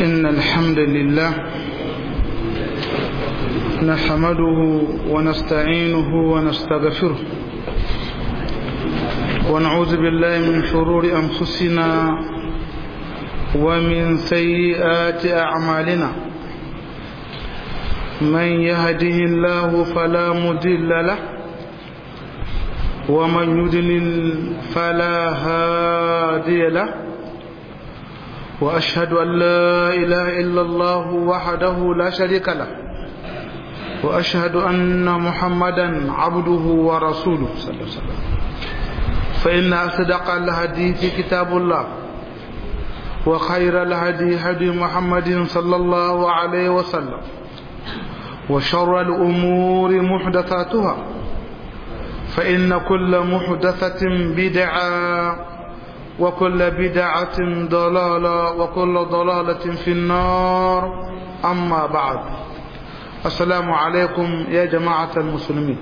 إن الحمد لله نحمده ونستعينه ونستغفره ونعوذ بالله من شرور أنفسنا ومن سيئات أعمالنا من يهده الله فلا مضل له ومن يضلل فلا هادي له وأشهد أن لا إله إلا الله وحده لا شريك له وأشهد أن محمدا عبده ورسوله صلى الله عليه وسلم فإن أصدق الحديث كتاب الله وخير الهدي هدي محمد صلى الله عليه وسلم وشر الأمور محدثاتها فإن كل محدثة بدعة وكل بدعة ضلالة وكل ضلالة في النار أما بعد السلام عليكم يا جماعة المسلمين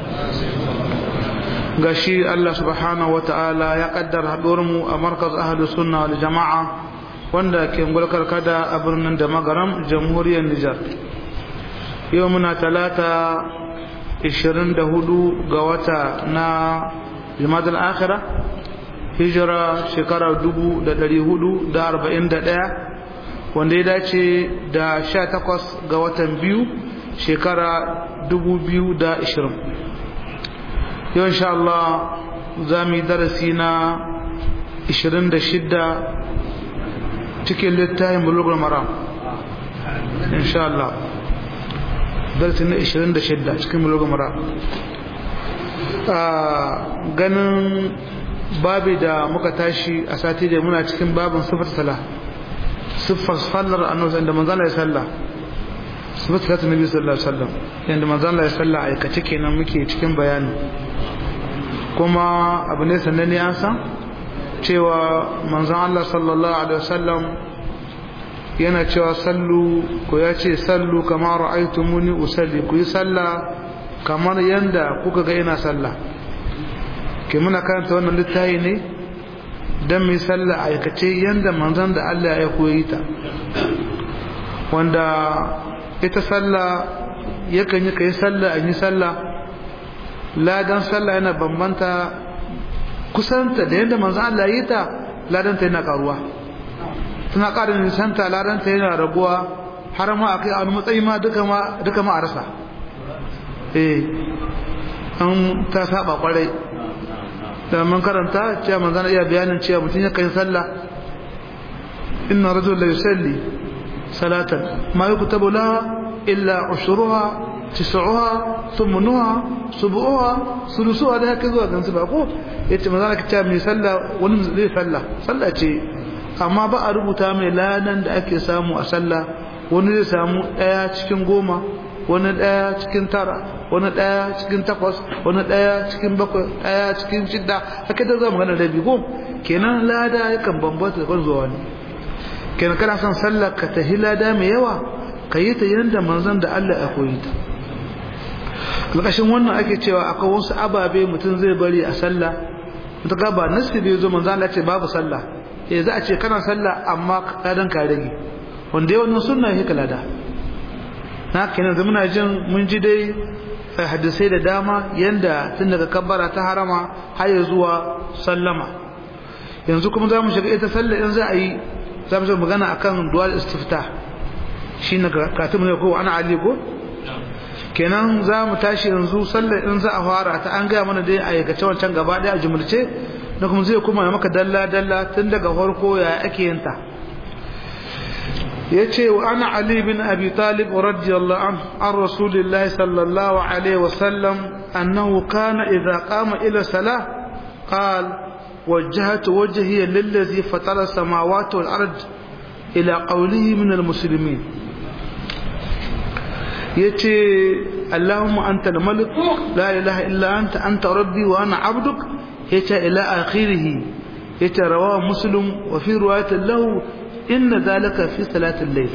gashi Allah subhanahu wa ta'ala ya kaddara haɗuwarmu a markaz ahalus sunna wal jama'a wanda ke gulkar kada a birnin da magaram jamhuriyar Nijar yau muna talata 24 ga wata na jimadar akhira hijira shekara 441 wanda ya dace da 18 ga watan biyu shekara 2020 yau insha Allah za mu yi darasi na 26 cikin littafin bulugul maram insha Allah darasi na 26 cikin bulugul maram ganin babi da muka tashi a sati da muna cikin babin sifar sala siffar sallar annabi da manzon Allah ya salla sifar salatu nabi sallallahu alaihi wasallam yanda manzon Allah ya salla aikace kenan muke cikin bayani kuma abu ne sannan an san cewa manzon Allah sallallahu alaihi wasallam yana cewa sallu ko ya ce sallu kama ra'aytumuni usalli ku yi sallah kamar yanda kuka ga ina sallah ke muna karanta wannan littafi ne don mai sallah aikace yanda manzon da Allah ya koyi ta wanda ita sallah yakan yi kai sallah an yi sallah ladan sallah yana bambanta kusanta da yadda manzon Allah yi ta ladanta yana karuwa tana ƙara nisanta ladanta yana raguwa har ma a kai a wani matsayi ma duka ma a rasa eh an ta saba kwarai da man karanta cewa manzon iya bayanin cewa mutum ya kai sallah inna rajul la yusalli salatan ma yuktabu laha illa ushruha tis'uha thumnuha subuha sulusuha da haka zuwa gansu ba ko yace manzon ka cewa mai sallah wani zai sallah sallah ce amma ba a rubuta mai ladan da ake samu a sallah wani zai samu daya cikin goma wani daya cikin tara wani daya cikin takwas wani daya cikin bakwai daya cikin shidda haka da zama gana rabi ko kenan lada yakan bambanta da zuwa ne kenan kana son sallar ka tahi lada mai yawa ka yi ta yadda manzon da Allah ya koyi ta alƙashin wannan ake cewa akwai wasu ababe mutum zai bari a sallah ta ga ba nasi bai zo manzon Allah ce babu sallah eh za a ce kana sallah amma ladan ka rage wanda yawan sunna yake lada na kenan muna jin mun ji dai hadisai da dama yanda tun daga kabbara ta harama har ya zuwa sallama yanzu kuma za mu shiga ita sallah in za a yi za mu magana akan dual istifta shi na katib ne ko ana ali ko kenan za mu tashi yanzu sallah in za a fara ta an gaya mana dai a aikace wancan gaba daya a jumurce na kuma zai kuma maka dalla dalla tun daga farko ya ake yin ta yace wa ana ali bin abi talib radiyallahu an an rasulillahi sallallahu alaihi wasallam annahu kana idza qama ila salah qal wajjahtu wajhi lillazi fatara samawati wal ard ila qawlihi min al muslimin yace allahumma anta al malik la ilaha illa anta anta rabbi wa ana abduk yace ila akhirih yace rawahu muslim wa fi riwayatin lahu inna zalika fi salatul layl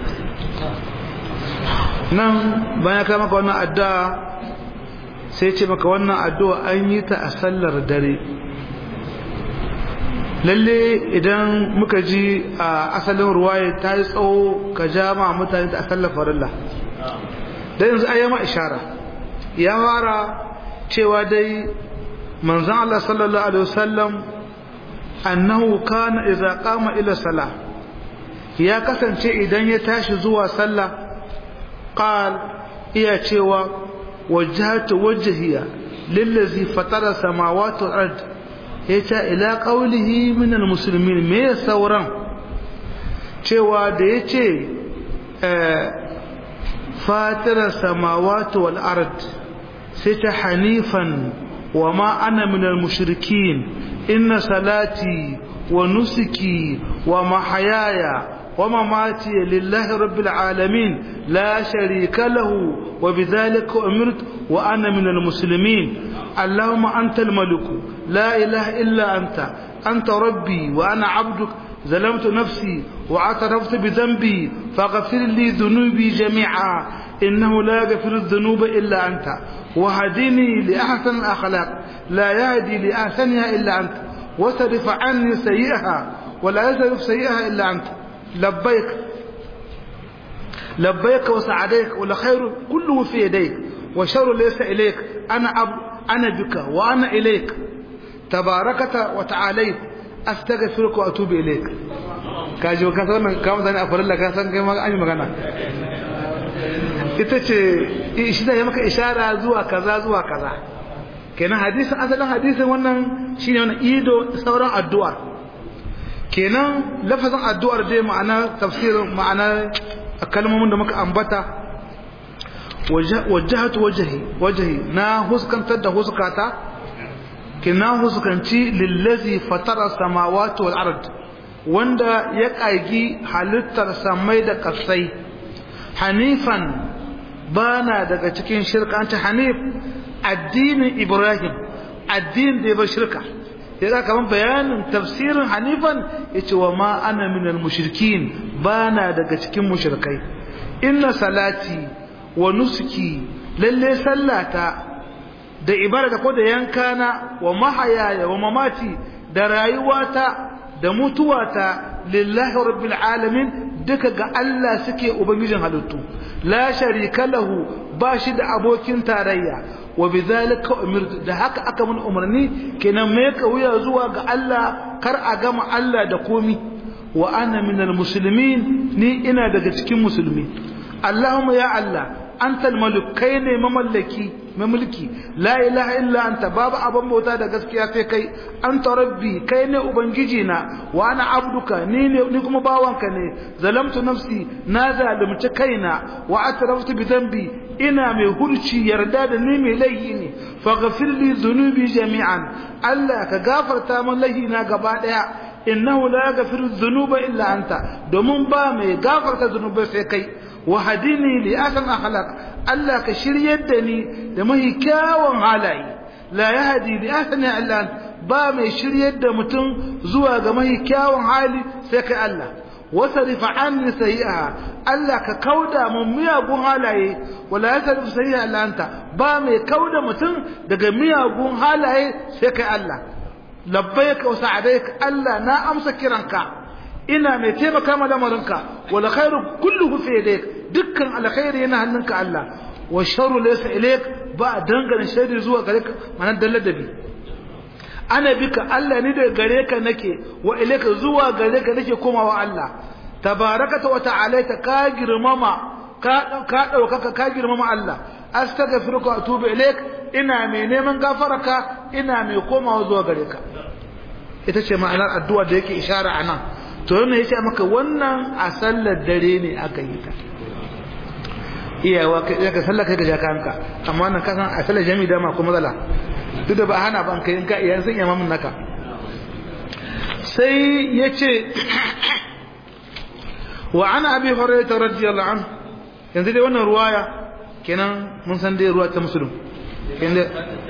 nan bayan ka maka wannan addu'a sai ce maka wannan addu'a an yi ta a sallar dare lalle idan muka ji a asalin ruwaya ta yi tsawo ka ja ma mutane ta asalin farilla da yanzu ayyama ishara ya fara cewa dai manzon Allah sallallahu alaihi wasallam annahu kana idza qama ila salah ya kasance idan ya tashi zuwa sallah qal iya cewa wajhatu wajhiya lillazi fatara samawati wal ard yace ila qawlihi min al muslimin me sauran cewa da yace fatara samawati wal ard sai ta hanifan wa ma ana min al mushrikin inna salati wa nusuki wa mahayaya ومماتي لله رب العالمين لا شريك له وبذلك أمرت وأنا من المسلمين اللهم أنت الملك لا إله إلا أنت أنت ربي وأنا عبدك ظلمت نفسي واعترفت بذنبي فاغفر لي ذنوبي جميعا إنه لا يغفر الذنوب إلا أنت وهدني لأحسن الأخلاق لا يهدي لأحسنها إلا أنت وصرف عني سيئها ولا يصرف سيئها إلا أنت لبيك لبيك وسعديك والخير كله في يديك والشر ليس إليك أنا أب أنا بك وأنا إليك تباركت وتعاليت أستغفرك وأتوب إليك kaji ka san wannan kamar zani a farilla ka san kai ma an yi magana ita ce shi da ya maka ishara zuwa kaza zuwa kaza kenan hadisin asalin hadisin wannan shine wannan ido sauran addu'a kenan lafazin addu'ar dai ma'ana tafsirin ma'ana kalmomin da muka ambata wajahatu wajhi wajhi na huskantar da huskata kina huskanci lillazi fatara samawati wal ard wanda ya kagi halittar samai da kasai hanifan bana daga cikin shirka anta hanif addinin ibrahim addinin da ya bar shirka ya za kaman bayanin tafsirin hanifan ya ce wa ma ana minal mushrikin ba na daga cikin mushrikai inna salati wa nusuki lalle sallata da ibada ko da yankana wa mahayaya wa mamati da rayuwata da mutuwata lillahi rabbil alamin duka ga Allah suke ubangijin halittu la sharika lahu ba shi da abokin tarayya wa bidhalika umirtu da haka aka mun umarni kenan me ka wuya zuwa ga Allah kar a gama Allah da komi wa ana minal muslimin ni ina daga cikin musulmi Allahumma ya Allah anta al-malik kai ne mamallaki mamulki la ilaha illa anta babu abin bauta da gaskiya sai kai anta rabbi kai ne ubangiji na wa ana abduka ni ne ni kuma bawanka ne zalamtu nafsi na zalunci kaina wa atraftu bi dhanbi ina mai hurci yarda da ni mai laifi ne faghfir li dhunubi jami'an Allah ka gafarta min laihina gaba daya innahu la yaghfiru dhunuba illa anta domin ba mai gafarta dhunubai sai kai wa hadini li asan akhlaq Allah ka shiryar da ni da mahi kyawun halaye la yahdi li ahsani illa ba mai shiryar da mutum zuwa ga mahi kyawun hali sai kai Allah wasarif anni sayi'aha Allah ka kauda mun miyagun halaye wala yasarif sayi'a illa anta ba mai kauda mutum daga miyagun halaye sai kai Allah labbaika wa sa'adaika Allah na amsa kiranka ina mai taimaka ma lamarinka wal khairu kulluhu fi yadayk dukkan alkhairi yana hannunka Allah wa sharru laysa ilayk ba dangane sharri zuwa gare ka manan dalladabi ana bika Allah ni da gare ka nake wa ilayka zuwa gare ka nake komawa Allah tabarakata wa ta'alaita ka girmama ka ka dauka ka girmama Allah astaghfiruka wa atubu ilayk ina mai neman gafaraka ina mai komawa zuwa gare ka ita ce ma'anar addu'a da yake ishara anan to yana yace maka wannan a sallar dare ne aka yi ta iyawa kai ka sallar kai ga jakanka amma nan kasan a sallar jami'i da ma ko matsala duk da ba hana ban kai ka iyan sun yamma mun naka sai yace wa ana abi hurairah radiyallahu anhu yanzu dai wannan ruwaya kenan mun san dai ruwa ta musulun inda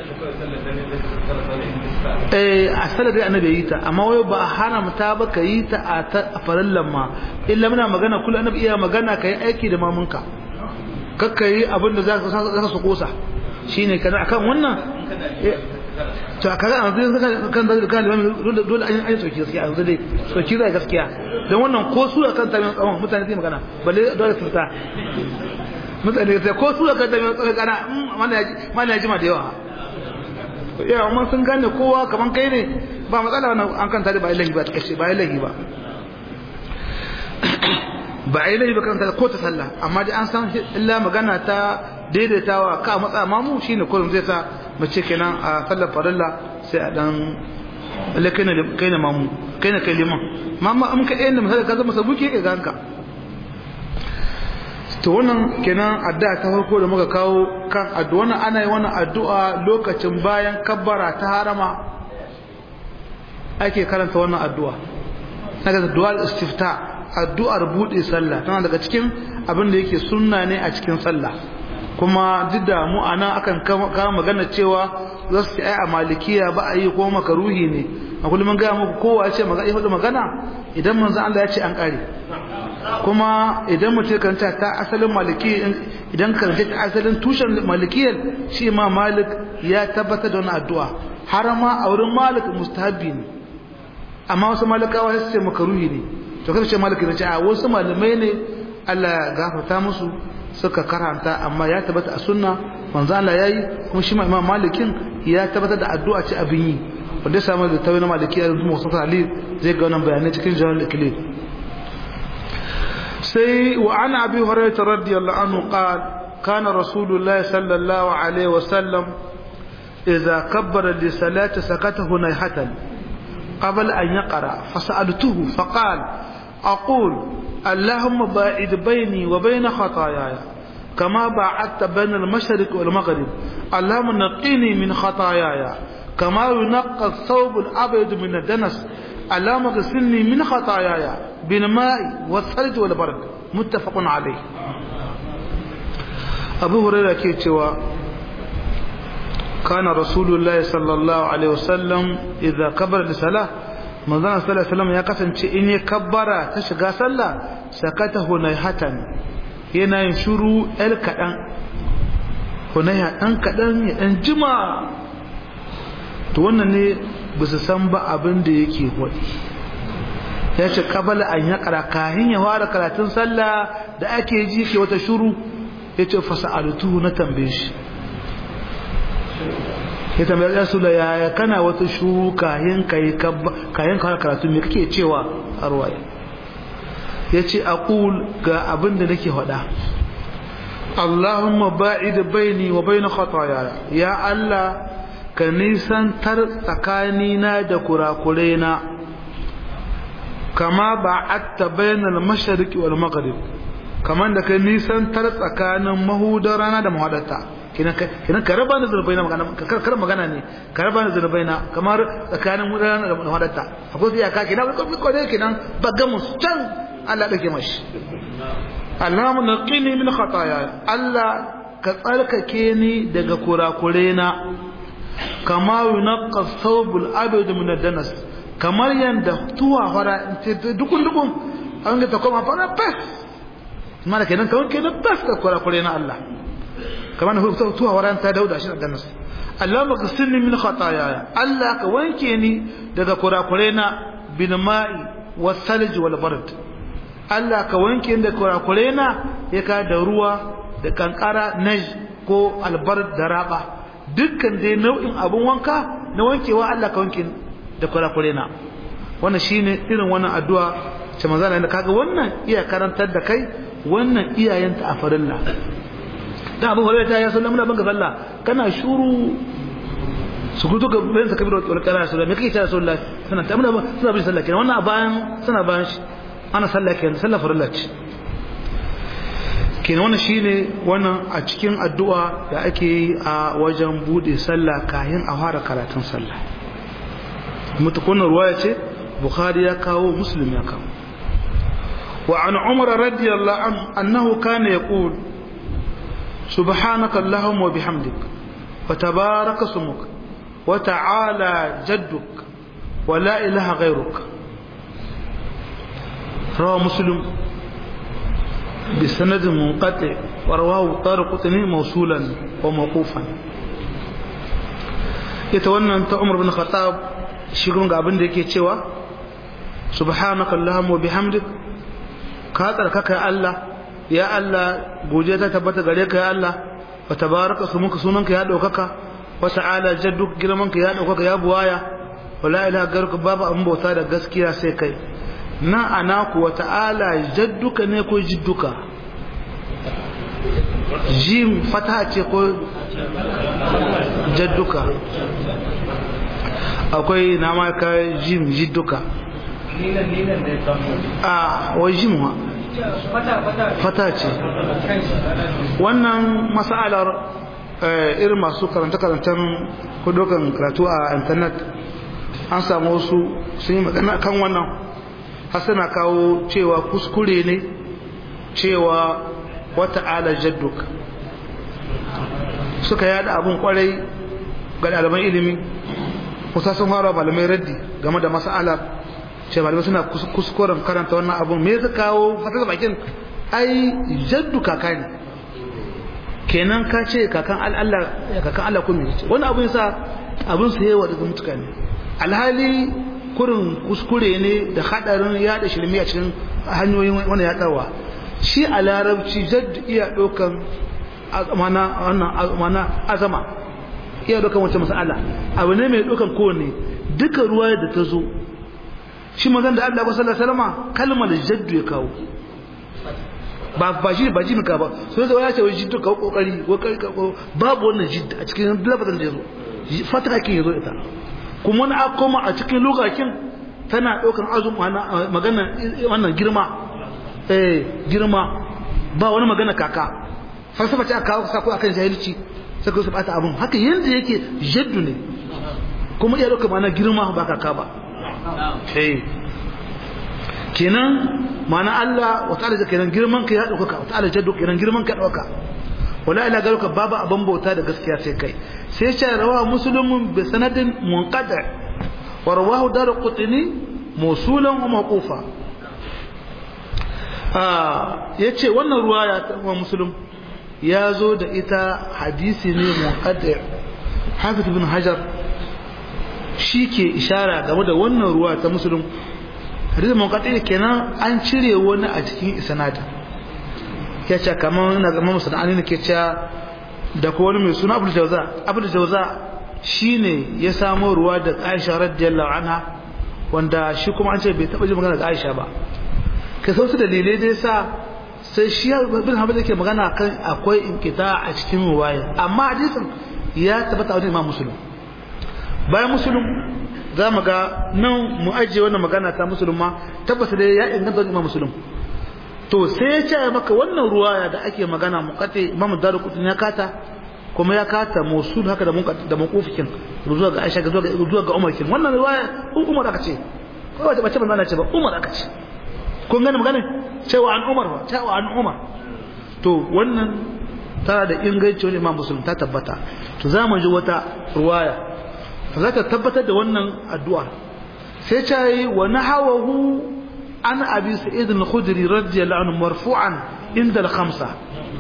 eh a salar da annabi yi ta amma wai ba haramta ba ka yi ta a farallan ma illa muna magana kullu annabi iya magana kai aiki da mamunka kakka yi abin da za ka su kosa shine kana akan wannan to a kaga an zai kan da kan da dole an yi soki gaskiya an zai soki zai gaskiya dan wannan ko su akan ta mai tsawon mutane sai magana balle dole su ta mutane sai ko su akan ta mai tsawon kana mana yaji mana yaji ma da yawa ya amma sun gane kowa kaman kai ne ba matsala wannan an kan ta da ba ilahi ba ta kace ba ilahi ba ba a yi laifi ba karanta ko ta sallah amma dai an san illa magana ta daidaitawa ka matsa mamu shine kullum zai sa mace kenan a sallar farilla sai a dan lalle kai ne kai ne mamu kai ne kai liman mamma in ka ɗayan da misali ka zama sabuki ka ganka to wannan kenan addu'a ta farko da muka kawo kan addu'a wannan ana yi wannan addu'a lokacin bayan kabbara ta harama ake karanta wannan addu'a daga du'a istifta addu'ar bude sallah tana daga cikin abin da yake sunna ne a cikin sallah kuma duk da mu ana akan kama magana cewa za su ai a malikiya ba a yi ko makaruhi ne a kullum mun gaya muku kowa ya ce magana magana idan manzo Allah ya ce an kare kuma idan mutum karanta ta asalin maliki idan karanta ta asalin tushen malikiyar shi ma malik ya tabbatar da wani addu'a har ma a wurin malik mustahabbi ne amma wasu malikawa su ce makaruhi ne to kada ce maliki ne ce a wasu malamai ne Allah ya gafarta musu suka karanta amma ya tabbata a sunna manzo Allah yayi kuma shi ma imam malikin ya tabbata da addu'a ce abin yi wanda ya samu da tawi na maliki ya rubuta musu ali zai ga wannan bayanai cikin jawal iklim sai wa ana abi hurairah radiyallahu anhu qala كان رسول الله صلى الله عليه وسلم إذا كبر لصلاة سكته نيحة قبل أن يقرأ فسألته فقال أقول اللهم باعد بيني وبين خطاياي كما باعدت بين المشرق والمغرب اللهم نقيني من خطاياي كما ينقى الثوب الأبيض من الدنس اللهم اغسلني من خطاياي بالماء والثلج والبرد متفق عليه أبو هريرة كيتشوا كان رسول الله صلى الله عليه وسلم إذا كبر لصلاة manzon sallallahu alaihi wasallam ya kasance in ya kabbara ta shiga sallah sakata hunayhatan yana yin shiru el kadan hunayha dan kadan ya dan jima to wannan ne ba su san ba abin da yake hodi ya ce kabala an ya kara kahin ya fara karatun sallah da ake ji ke wata shiru ya ce fasa'altu na tambaye shi ya tambayar ya sula yaya kana wata shuru kayan kayi kayan kawai karatu me kake cewa a ruwaya ya ce aqul ga abin da nake faɗa Allahumma ba'id baini wa bain khataaya ya Allah ka nisantar tsakanina da kurakurena kama ba'atta bainal mashriqi wal maghrib kaman da ka nisantar tsakanin mahudar rana da mahadarta kinan ka raba ni zurbai na magana kar magana ne ka raba ni zurbai na kamar tsakanin mudana da hadatta akwai sai aka kinan ko ko dai kinan baga mu can Allah dake mashi Allahumma naqini min khataaya Allah ka tsarkake ni daga kurakure na kama yunqqa thawbul abid min ad-danas kamar yanda tuwa fara dukun dukun an ga ta koma fara fas mana kenan kawai kenan fas ka kurakure na Allah kamar na tuwa waran ta dauda shi da nasu Allah maka sinni min khataaya Allah ka wanke ni daga kurakure na bil ma'i was salj wal bard Allah ka wanke ni daga kurakure na yaka da ruwa da kankara naj ko albard da raba dukkan dai nau'in abun wanka na wankewa Allah ka wanke da kurakure na wannan shine irin wannan addu'a ce manzo Allah kaga wannan iya karantar da kai wannan iyayenta a farilla da abu hore ta ya sallah muna banka sallah kana shuru su gudu ga bayan sa kabiru wal qara sallah me kake ta sallah sana ta muna suna bin sallah kenan wannan bayan suna bayan shi ana sallah kenan sallah farilla ce kenan wannan shine wannan a cikin addu'a da ake yi a wajen bude sallah kayan a fara karatun sallah mutukunan ruwaya ce bukhari ya kawo muslim ya kawo wa an umar radiyallahu anhu annahu kana yaqul سبحانك اللهم وبحمدك وتبارك اسمك وتعالى جدك ولا إله غيرك رواه مسلم بسند منقطع ورواه طارق موصولا وموقوفا ita wannan ta Umar bin Khattab shi kuma ga abin da yake cewa subhanaka allahumma bihamdik ka tsarkaka ya Allah ya Allah godiya ta tabbata gare ka ya Allah wa tabaraka sumuka sunanka ya daukaka wa ta'ala jadduk girmanka ya daukaka ya buwaya wa la ilaha garuka babu abin bauta da gaskiya sai kai na ana ku wa ta'ala jadduka ne ko jidduka jim fata ce ko jadduka akwai na ma ka jim jidduka a wai jim wa fata ce wannan masalar irin masu karanta-karantar kudokan karatu a intanet an samu wasu sun yi magana kan wannan hasana kawo cewa kuskure ne cewa wata ala jadduk suka yada abun kwarai ga ɗaliban ilimi kusa sun fara malamai raddi game da mas'alar ce malamai suna kuskuren karanta wannan abun me zai kawo fasar bakin ai jaddu kaka ne kenan ka ce kakan Allah kakan Allah kuma ce wani abun sa abun sa yawa daga mutuka ne alhali kurin kuskure ne da hadarin yada shirmi a cikin hanyoyin wani yadarwa shi a larabci jadd iya ɗaukan mana azama iya ɗaukan wata masala abu ne mai ɗaukan kowane duka ruwa da ta zo shi mazan da Allah sallallahu alaihi wasallam kalmar jaddu ya kawo ba ba shi ba ji ka ba so sai ya ce wai jiddu ka kokari ko babu wannan jiddu a cikin lafazin da yazo fata kin yazo ita kuma wani akoma a cikin lugakin tana ɗaukan azum magana wannan girma eh girma ba wani magana kaka falsafa ce aka kawo sako akan jahilci sai ku bata abun haka yanda yake jaddu ne kuma iya dauka mana girma ba kaka ba eh kenan mana Allah wa ta'ala kenan girman ka ya dauka wa ta'ala jaddu kenan girman ka dauka wala ila garuka babu abin bauta da gaskiya sai kai sai ce rawa muslimun bi sanadin munqadi wa rawahu darqutni musulan wa mawqufa ya ce wannan ruwa ya taɓa musulun ya zo da ita hadisi ne muqaddir hafiz bin hajar shi ke ishara game da wannan ruwa ta musulun hadisi muqaddir kenan an cire wani a cikin isnadin ya ce kamar na zama musulun ne ke cewa da ko wani mai suna abul jauza abul jauza shine ya samo ruwa da aisha radiyallahu anha wanda shi kuma an ce bai taɓa ji magana da aisha ba ka sautu dalilai da yasa sai shi bin hamad yake magana kan akwai inkita a cikin ruwaya amma hadisin ya tabbata wajen imam muslim bayan muslim za mu ga nan mu ajiye wannan magana ta muslim ma tabbata da ya inganta wajen imam muslim to sai ya ce maka wannan ruwaya da ake magana muqati imam daruqutni ya kata kuma ya kata musul haka da munqati da muqufikin zuwa ga Aisha zuwa ga zuwa ga Umar kin wannan ruwaya Umar aka ce ko ba ce ban ce ba Umar aka ce kun gane magana cewa an Umar ba cewa an Umar to wannan tana da inganci wani Imam Muslim ta tabbata to za mu ji wata ruwaya za ta tabbatar da wannan addu'a sai ta yi wa nahawahu an abi sa'id al-khudri radiyallahu anhu marfu'an inda al-khamsa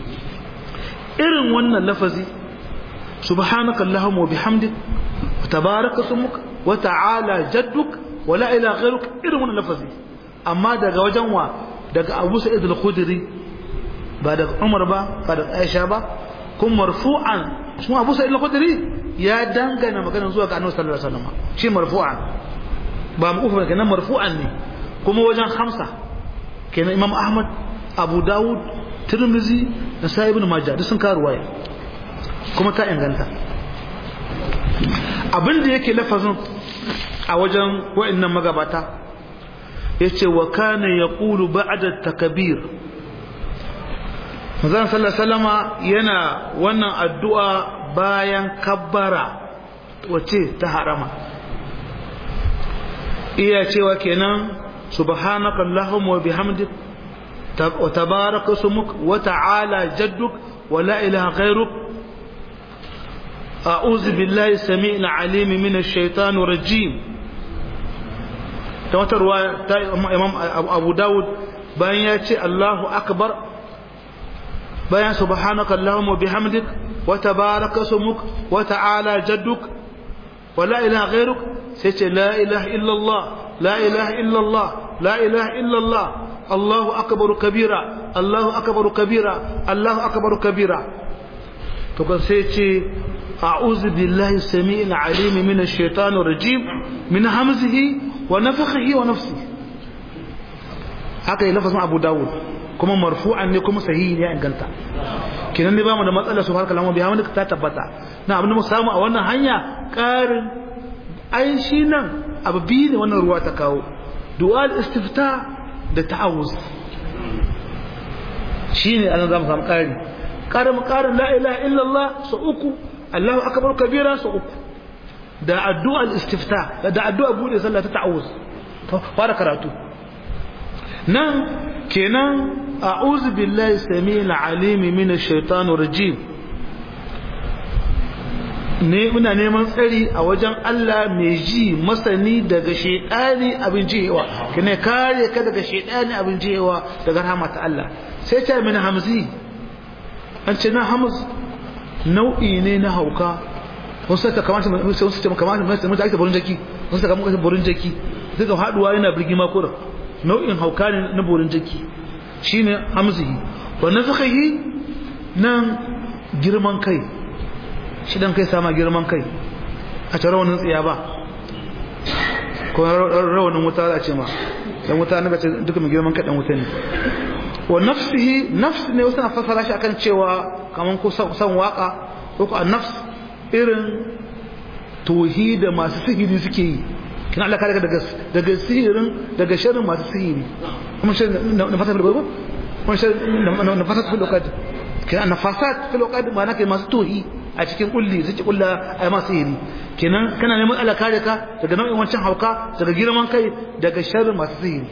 irin wannan lafazi subhanaka allahumma wa bihamdik wa tabaraka ismuk wa ta'ala jadduk wa la ilaha ghayruk irin wannan lafazi amma daga wajen wa daga Abu Sa'id al-Khudri ba daga Umar ba ba daga Aisha ba kuma marfu'an shi Abu Sa'id al-Khudri ya dangana magana zuwa ga Annabi sallallahu alaihi wasallam shi marfu'an ba mu ufa kenan marfu'an ne kuma wajen hamsa kenan Imam Ahmad Abu Dawud Tirmidhi da Sahih ibn Majah duk sun kawo ruwaya kuma ta inganta abin da yake lafazin a wajen wa'annan magabata yace wa kana yaqulu ba'da takbir Manzon sallallahu salama yana wannan addu'a bayan kabbara wace ta harama iya cewa kenan subhanaka allahumma wa bihamdik wa tabaraka ismuk wa ta'ala jadduk wa la ilaha ghayruk a'udhu billahi samii'il 'alim minash shaitanir rajim ta wata ruwa ta imam abu dawud bayan ya ce allahu akbar bayan subhanaka allahumma bihamdik wa tabaraka ismuk wa ta'ala jadduk wa la ilaha ghayruk sai ce la ilaha illallah la ilaha illallah la ilaha illallah Allahu akbar kabira Allahu akbar kabira Allahu akbar kabira to kan sai ce a'udhu billahi samii'il 'alim minash shaitanir rajim min hamzihi wa nafthihi wa nafsihi haka yi lafazin Abu Dawud kuma marfu'an ne kuma sahihi ne inganta kinan ne bamu da matsala su harkar lamu biya wani ta tabbata na abin da mu samu a wannan hanya karin ai shi nan abu biyu ne wannan ruwa ta kawo du'al istifta da ta'awuz shine anan zamu samu kari karin karin la ilaha illallah su uku Allahu akbar kabira su uku da addu'al istifta da addu'a bude sallah ta ta'awuz fara karatu nan kenan a'udhu billahi samil alimi minash shaitanir rajim ne muna neman tsari a wajen Allah mai ji masani daga shaitani abin jiyewa kene kare ka daga shaitani abin jiyewa daga rahama ta Allah sai ta min hamzi an ce na hamz nau'i ne na hauka wasu ta kamata wasu ta kamata mutum ta ake burin jaki wasu ta kamata burin jaki duka haduwa yana birgima kurin nau'in hauka ne na borin jaki shine hamzihi wa nafkhihi nan girman kai shi dan kai sama girman kai a tare wannan tsiya ba ko rawanin wuta a ce ma dan wuta ne ce duka mai girman kai dan wuta ne wa nafsihi nafs ne wasu na fassara shi akan cewa kaman ko san waka ko ko nafs irin tauhida masu sihiri suke yi kina Allah kare daga daga sihirin daga sharrin masu sihiri kuma sharrin na fasat fil gogo kuma sharrin na fasat fil lokad kina na fasat fil lokad ma'ana kai masu tohi a cikin kulli suke kulla ai masu sihiri kenan kana neman Allah kare ka daga nau'in wancan hauka daga girman kai daga sharrin masu sihiri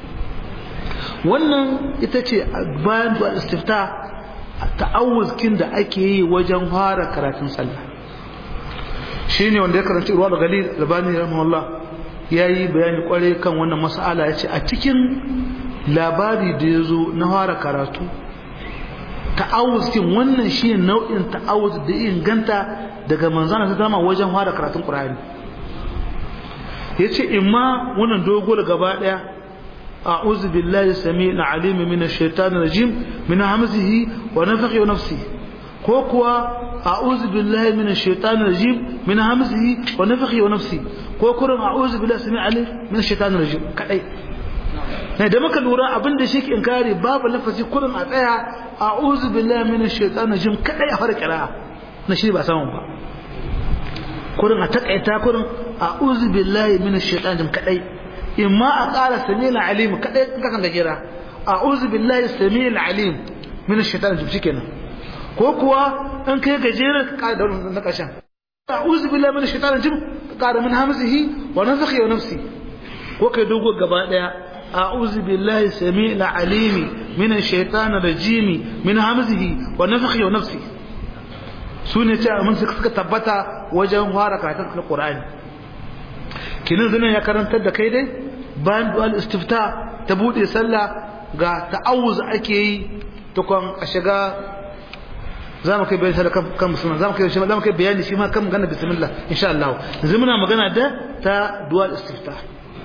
wannan ita ce bayan da istifta ta'awuzkin da ake yi wajen fara karatun sallah shine wanda ya karanci ruwa da gali labani rahimahullah ya yi bayani kware kan wannan mas'ala ya ce a cikin labari da ya zo na fara karatu ta'awuzkin wannan shi ne nau'in ta'awuz da inganta daga manzana ta zama wajen fara karatun ƙur'ani ya ce imma wannan dogo da gaba ɗaya a'udhu billahi samii'il alim min ash-shaytanir rajim min hamzihi wa nafthihi wa nafsihi ko kuwa a'udhu billahi minash shaitanir rajim min hamzihi wa nafthihi wa nafsi ko kurin a'udhu billahi sami alim minash shaitanir rajim kadai ne da muka lura abin da shi ke inkari babu lafazi kurin a tsaya a'udhu billahi minash shaitanir rajim kadai a fara kira na shi ba samun ba kurin a takaita kurin a'udhu billahi minash shaitanir rajim kadai imma a ƙara sami'il alim kadai in ka kan gajera a'udhu billahi sami'il alim minash shaitanir rajim shikenan ko kuwa in kai gajeren ka da na ƙarshen a'udhu billahi minash shaitanir rajim ka min hamzihi wa nafthihi wa nafsi ko kai dogo gaba daya a'udhu billahi samii'il alimi minash shaitanir rajim min hamzihi wa nafthihi wa nafsi sune ce mun suka tabbata wajen fara karatun alqur'ani kinin zan ya karantar da kai dai bayan du'al istifta ta bude sallah ga ta'awuz ake yi tukon a shiga za mu kai bayani sai kan musulman za mu kai za mu kai bayani shi ma kan magana bismillah insha Allah yanzu muna magana da ta dual istifta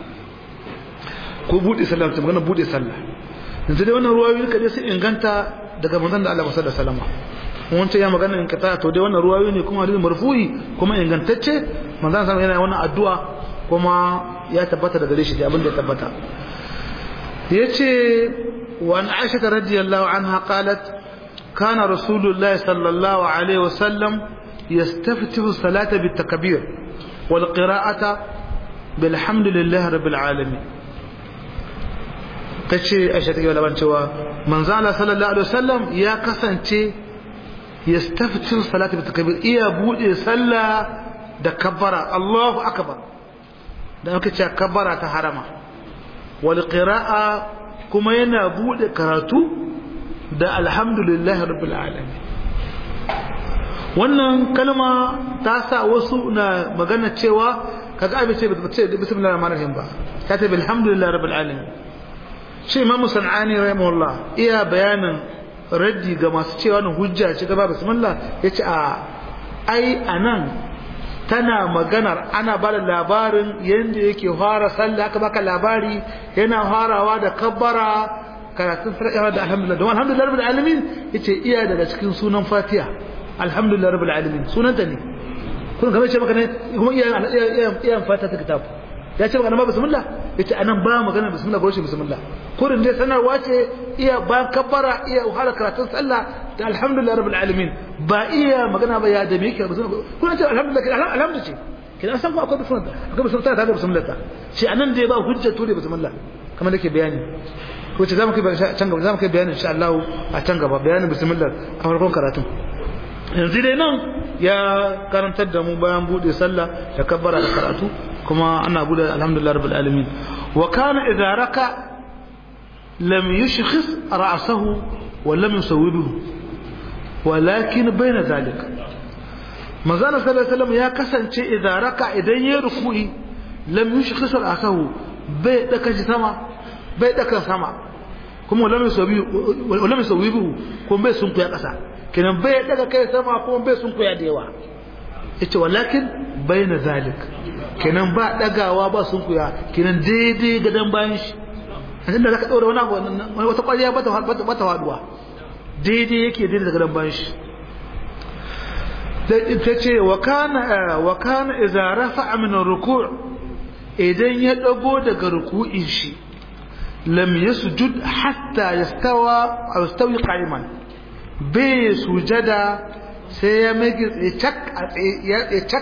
ko bude sallah ta magana bude sallah yanzu dai wannan ruwayoyi ka dai sai inganta daga manzon da Allah sallallahu alaihi wasallam wancan ya magana in kata to dai wannan ruwayoyi ne kuma hadisi marfu'i kuma ingantacce manzon sallallahu yana wannan addu'a kuma ya tabbata daga shi abin da ya tabbata yace wa an aisha radiyallahu anha qalat كان رسول الله صلى الله عليه وسلم يستفتح الصلاة بالتكبير والقراءة بالحمد لله رب العالمين kace Aisha take laban cewa manzo Allah sallallahu alaihi wasallam ya kasance yastaftir salati bi takbir iya bude sallah da kabbara Allahu akbar da aka ce kabbara ta harama wal qira'a kuma yana bude karatu da alhamdulillahi rabbil alamin wannan kalma ta sa wasu na magana cewa kaga abin ce ba ce bismillahir rahmanir rahim ba ta ce alhamdulillahi rabbil alamin shi imam sanani rahimahullah iya bayanin raddi ga masu cewa nan hujja ce gaba bismillah yace a ai anan tana maganar ana ba da labarin yadda yake fara sallah aka baka labari yana farawa da kabbara karatun farkawa da alhamdulillah don alhamdulillah rabbil alamin yace iya daga cikin sunan fatiha alhamdulillah rabbil alamin sunanta ne kun kamar ce maka ne kuma iya iya fatiha ta kitab ya ce maka na bismillah yace anan ba magana bismillah ba shi bismillah kurin dai sanarwa ce iya ba kabbara iya wahala karatun sallah da alhamdulillah rabbil alamin ba iya magana ba ya da me yake bismillah kun ce alhamdulillah alhamdulillah ce kina san ko akwai bismillah akwai bismillah ta da bismillah ta shi anan dai ba hujja to da bismillah kamar nake bayani wacce za mu kai can gaba za mu kai bayanin insha Allah a can gaba bayanin bismillah a farkon karatun yanzu dai nan ya karantar da mu bayan bude sallah da kabbara da karatu kuma ana bude alhamdulillah rabbil alamin wa kana idza raka lam yushkhis ra'sahu wa lam yusawwibuhu walakin bayna zalika manzana sallallahu alaihi wasallam ya kasance idza raka idan ya ruku'i lam yushkhis ra'sahu bai daka sama bai daka sama kuma wala mai sauyi bihu kuma bai sun kuya ƙasa kenan bai daga kai sama kuma bai sun kuya da yawa ita walakin bai na zalik kenan ba dagawa ba sun kuya kenan daidai gadon bayan shi a inda za ka ɗaura wani abu wani wata ƙwariya ba ta waduwa daidai yake daidai da gadon bayan shi ta ce wa kana iza rafa min ruku' idan ya ɗago daga ruku'in shi لم يسجد حتى يستوى أو يستوي قائما بي سجدا سيمجد يتك يتك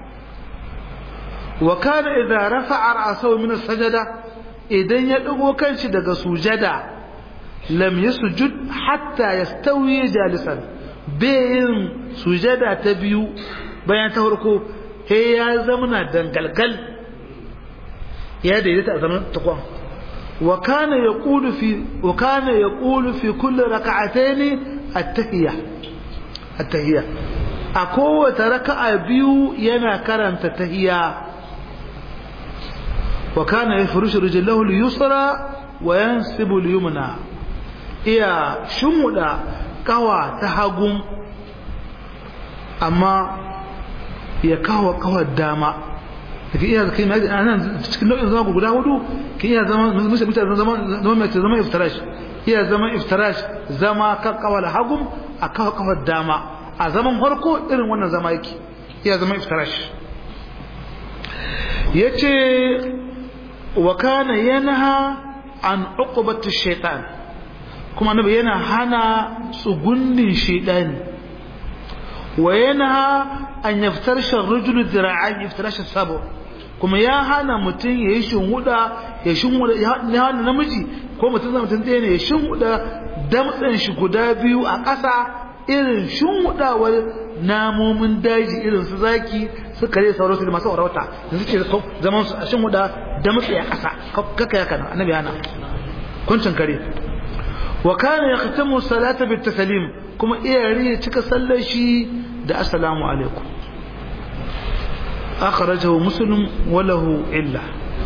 وكان إذا رفع رأسه من السجدة إذن يدعو كان شدق سجدا لم يسجد حتى يستوي جالسا بين سجدا تبيو بيان تهركو هي زمنا دنقلقل يا ديدتا زمن تقوم وكان يقول في وكان يقول في كل ركعتين التحية التحية أقوى ركعة بيو ينا كرنت التحية وكان يفرش رجله اليسرى وينسب اليمنى إيا شمودا كوا تهاجم أما يكوا كوا الداما ke iya kai mai anan cikin nau'in zama guda hudu ke iya zama musa mutane zama zama mai zama iftirash iya zama iftirash zama kan kawal hagum a kawo kawal dama a zaman farko irin wannan zama yake iya zama iftirash yace wa kana yanha an uqbati shaytan kuma annabi yana hana tsugunnin shaytani wa yanha an yaftarsha ar-rajulu dhira'an yaftarsha sabu kuma ya hana mutum ya yi shinhuda ya shinhuda ya hana namiji ko mutum zama mutum ɗaya ne ya shinhuda damtsen shi guda biyu a ƙasa irin shinhudawar namomin daji irin su zaki su kare sauransu da masu warauta da suke zaman su a shinhuda damtse a ƙasa kaka ya kana annabi hana kuncin kare wa kana yaqtamu salata bit taslim kuma iyari cika sallar shi da assalamu alaikum akhrajahu muslim wa lahu illa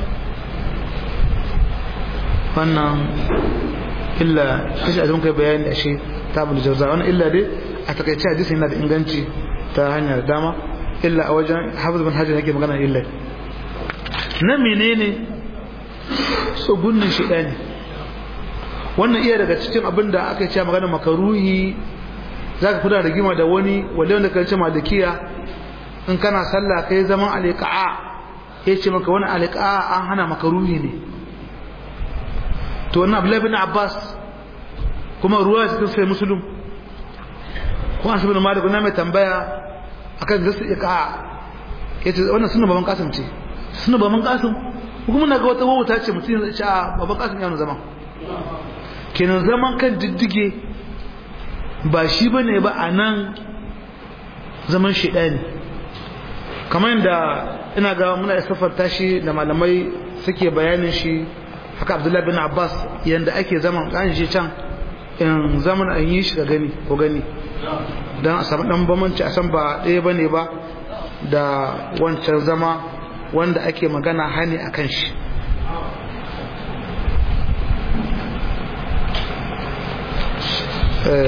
wannan illa kashi da muka bayani a shi tabul jawza wannan illa dai a takaice hadisi yana da inganci ta hanyar dama illa a wajen hafiz bin hajar yake magana illa na menene tsugunnin shedani wannan iya daga cikin abin da aka ce magana makaruhi za ka kuna rigima da wani wale wanda kan ce malikiya in kana sallah kai zaman alika'a ya ce maka wani alika'a an hana makaruhi ne to wannan abdullahi bin abbas kuma ruwa cikin sai musulun kuma asu bin malik na mai tambaya akan zasu ika'a ya ce wannan suna baban kasim ce suna baban kasim kuma na ga wata wauta ce mutum ya ce a baban kasim ya zaman kenan zaman kan diddige ba shi ba ne ba a nan zaman shiɗa ne kamar yadda ina ga muna isafar tashi da malamai suke bayanin shi haka abdullahi bin abbas yadda ake zaman an shi can in zaman an yi shi ga gani ko gani don a samu ɗan bamanci a san ba ɗaya ba ne ba da wancan zama wanda ake magana hani a kan shi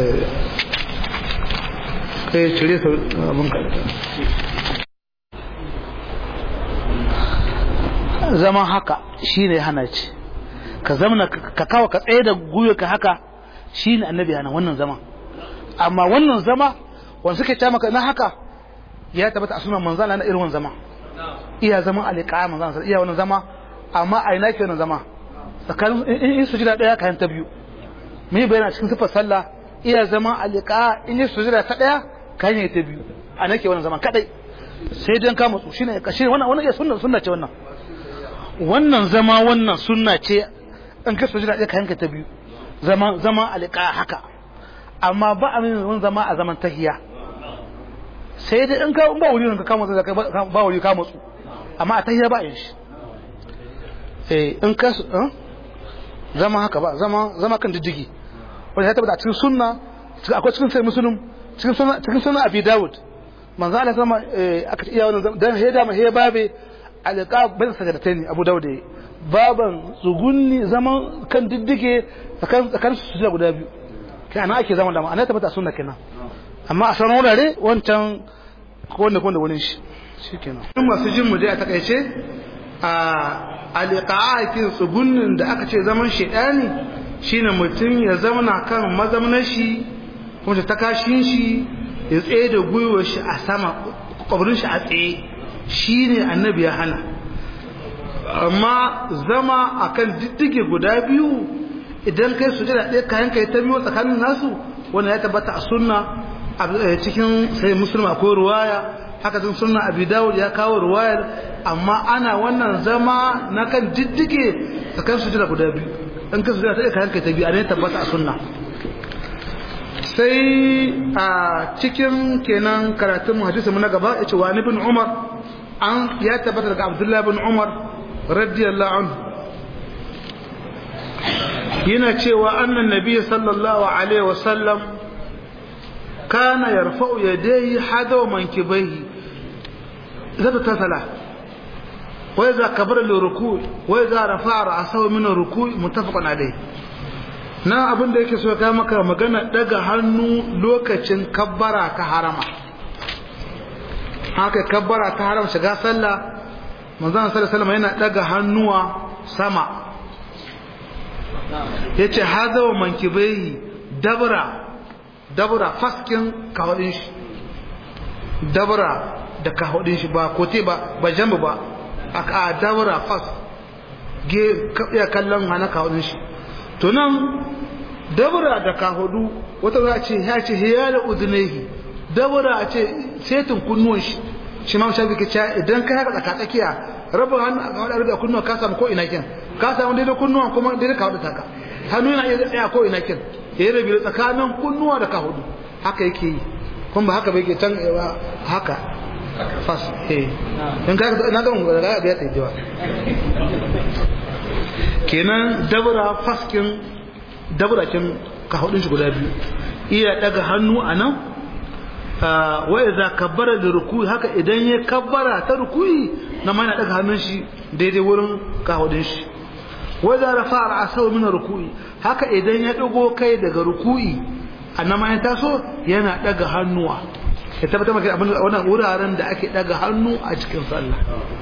kai cire abin zaman haka shine hana ce ka zamana ka kawo ka tsaye da guyo ka haka shine annabi hana wannan zama amma wannan zama wanda suke ta maka na haka ya tabbata a sunan manzan na irin wannan zama iya zama alika manzan iya wannan zama amma a ina ke wannan zama tsakanin in sujida daya kayan ta biyu me bayyana cikin sifar sallah iya zama alika in yi sujida ta daya kayan ta biyu a nake wannan zama kadai sai dan ka matsu shine shine wannan wannan iya sunna sunna ce wannan wannan zama wannan sunna ce in ka sujida daya kayan ka ta biyu zama zama alika haka amma ba a min zama a zaman tahiya sai dai in ka ba wuri ka kama zaka ba wuri ka matsu amma a tahiya ba yin shi eh in ka zama haka ba zama zama kan diddigi wanda ya tabbata cikin sunna akwai cikin sai musulun cikin sunna cikin sunna abi daud manzo Allah sama aka iya wannan dan heda ma he babe alqa bin sajadatain abu daud baban tsugunni zaman kan diddige tsakan tsakan su guda biyu kai ana ake zama da ma ana tabbata sunna kenan amma a sauran wurare wancan ko wanda ko wanda wurin shi shikenan masu jin mu dai a takaice a aliqa'akin tsugunnin da aka ce zaman shedani shine mutum ya zauna kan mazaunar shi kuma ta kashin shi ya tsaye da gwiwar shi a sama kwabrin shi a tsaye shine annabi ya hana amma zama akan diddige guda biyu idan kai su jira ɗaya kayan kai ta biyu tsakanin nasu wanda ya tabbata a sunna cikin sai musulma akwai ruwaya haka sun sunna abi dawud ya kawo ruwayar amma ana wannan zama na kan diddige tsakanin su jira guda biyu in ka su jira ɗaya kayan kai ta biyu a ne tabbata a sunna sai a cikin kenan karatun hadisi mu na gaba ya ce wa ibn umar an ya tabbata daga abdullahi ibn umar radiyallahu anhu yana cewa annan nabi sallallahu alaihi wasallam kana yarfa'u yadayhi hadaw mankibaihi zata tasala wa idza kabara liruku wa idza rafa'a ra'sahu min ruku muttafaqun alayhi na abin da yake so ya maka magana daga hannu lokacin kabbara ta harama haka kabbara ta harama shiga sallah manzon sallallahu alaihi wasallam yana daga hannuwa sama yace hadaw mankibaihi dabra dabra faskin kahudin shi dabra da kahudin shi ba kote ba ba jamba ba a dabra fas ge ya kallon hana kahudin shi to nan dabra da kahudu wata za ce ya ce hiyala udunaihi dabra a ce setin kunnuwan shi shi ma shafi ke cewa idan ka haka tsaka tsakiya rabin hannu a kawai da kunnuwa ka samu ko ina kin ka samu daidai kunnuwan kuma daidai kahudu taka hannu yana iya tsaya ko ina kin ya yi rabi tsakanin kunnuwa da kahudu haka yake yi kuma ba haka bai ke can haka fas eh in ka na ga mun ga ga ya tsaye kenan dabra faskin dabra kin kahudin shi guda biyu iya daga hannu anan wa idza kabbara da ruku'i haka idan ya kabbara ta ruku'i na mana daga hannun shi daidai wurin kahudin shi wa idza rafa'a ra'sahu min ruku'i haka idan ya dago kai daga ruku'i annama ya taso yana daga hannuwa ya tabbata maka abin wannan wuraren da ake daga hannu a cikin sallah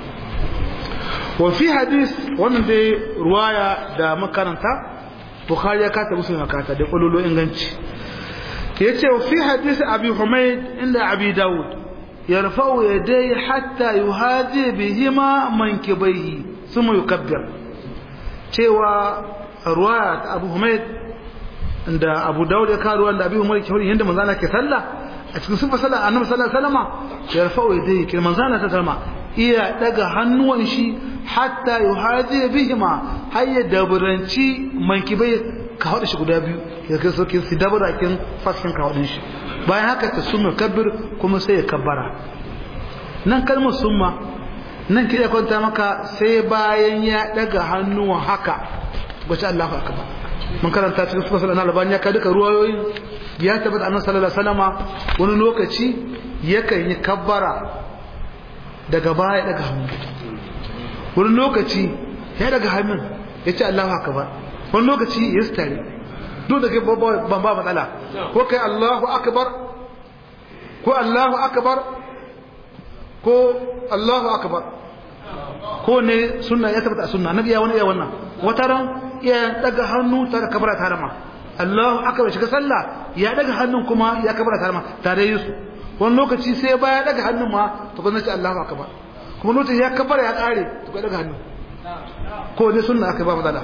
wa fi hadis wannan dai ruwaya da makaranta bukhari ya kata musu makata da kululu inganci yace wa fi hadis abi humayd inda abi daud yarfa'u yadayhi hatta yuhadi bihima mankibaihi thumma yukabbir cewa ruwaya ta abu humayd da abu daud ya kawo ruwan da abi humayd ke yanda manzo Allah ke sallah a cikin sifar sallah annabi sallallahu alaihi wasallam yarfa'u yadayhi kin manzo Allah ta sallama iya daga hannuwan shi hatta yuhadi bihima hayya daburanci mankibai ka hada shi guda biyu ya kai soke su dabura kin fashin ka hadin shi bayan haka ta sunna kabbir kuma sai ya kabbara nan kalmar summa nan kida kwanta maka sai bayan ya daga hannuwan haka bace Allahu akbar mun karanta cikin sura sallallahu alaihi wasallam ya ka duka ruwayoyin ya tabbata annabi sallallahu alaihi wasallama wani lokaci yakan yi kabbara daga baya daga hannu wani lokaci ya daga hannun ya ce Allahu akbar wani lokaci ya stare duk da kai ban ba matsala ko kai Allahu akbar ko Allahu akbar ko Allahu akbar ko ko ne sunna ya tabbata sunna nabi ya wani ya wannan wata ran ya daga hannu tare kabara tare ma Allahu akbar shiga sallah ya daga hannun kuma ya kabara tare ma tare yusu wani lokaci sai baya daga hannun ma to kuma ce Allahu akbar kuma lokaci ya kabara ya kare to daga hannun ko ne sunna aka ba matsala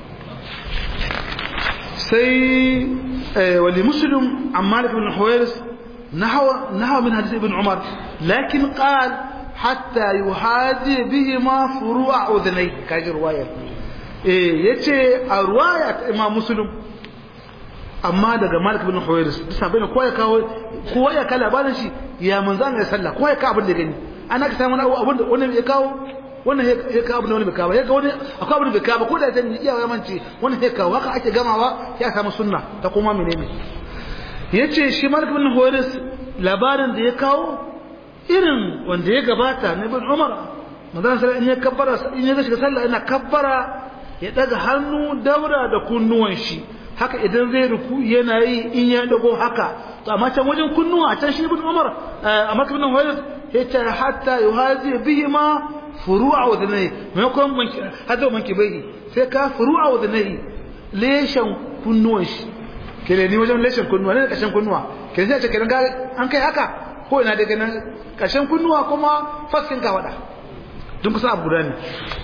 sai wali muslim an malik bin huwairis nahwa nahwa min hadith ibn umar lakin qal hatta yuhadi bihima furu'a udhnay kaji ruwaya eh yace a ruwaya ta imam muslim amma daga malik bin huwairis bisa bai ko ya kawo ko ya kala labarin shi ya manzan ya sallah ko ya ka abin da gani ana ka samu abin da wani ya kawo wannan ya kawo abin da wani bai kawo ya ga wani akwai abin da bai kawo ko da zan iya ya mance wannan ya kawo haka ake gamawa ya samu sunna ta kuma menene yace shi malik bin huwairis labarin da ya kawo irin wanda ya gabata na ibn umar manzan sallah in ya kabbara in ya shiga sallah ina kabbara ya daga hannu daura da kunnuwan shi haka idan zai ruku yana yi in ya dago haka to amma can wajen kunnuwa a can shi ibn umar a makka ibn huwairis yace hatta yuhazi bihi ma furu'a wa dhanai maimakon manki hada manki bai sai ka furu'a wa dhanai leshan kunnuwan shi kele ni wajen leshan kunnuwa ne kashin kunnuwa kele sai ce kenan ga an kai haka ko ina daga nan kashin kunnuwa kuma faskin ka wada dun kusa abu guda ne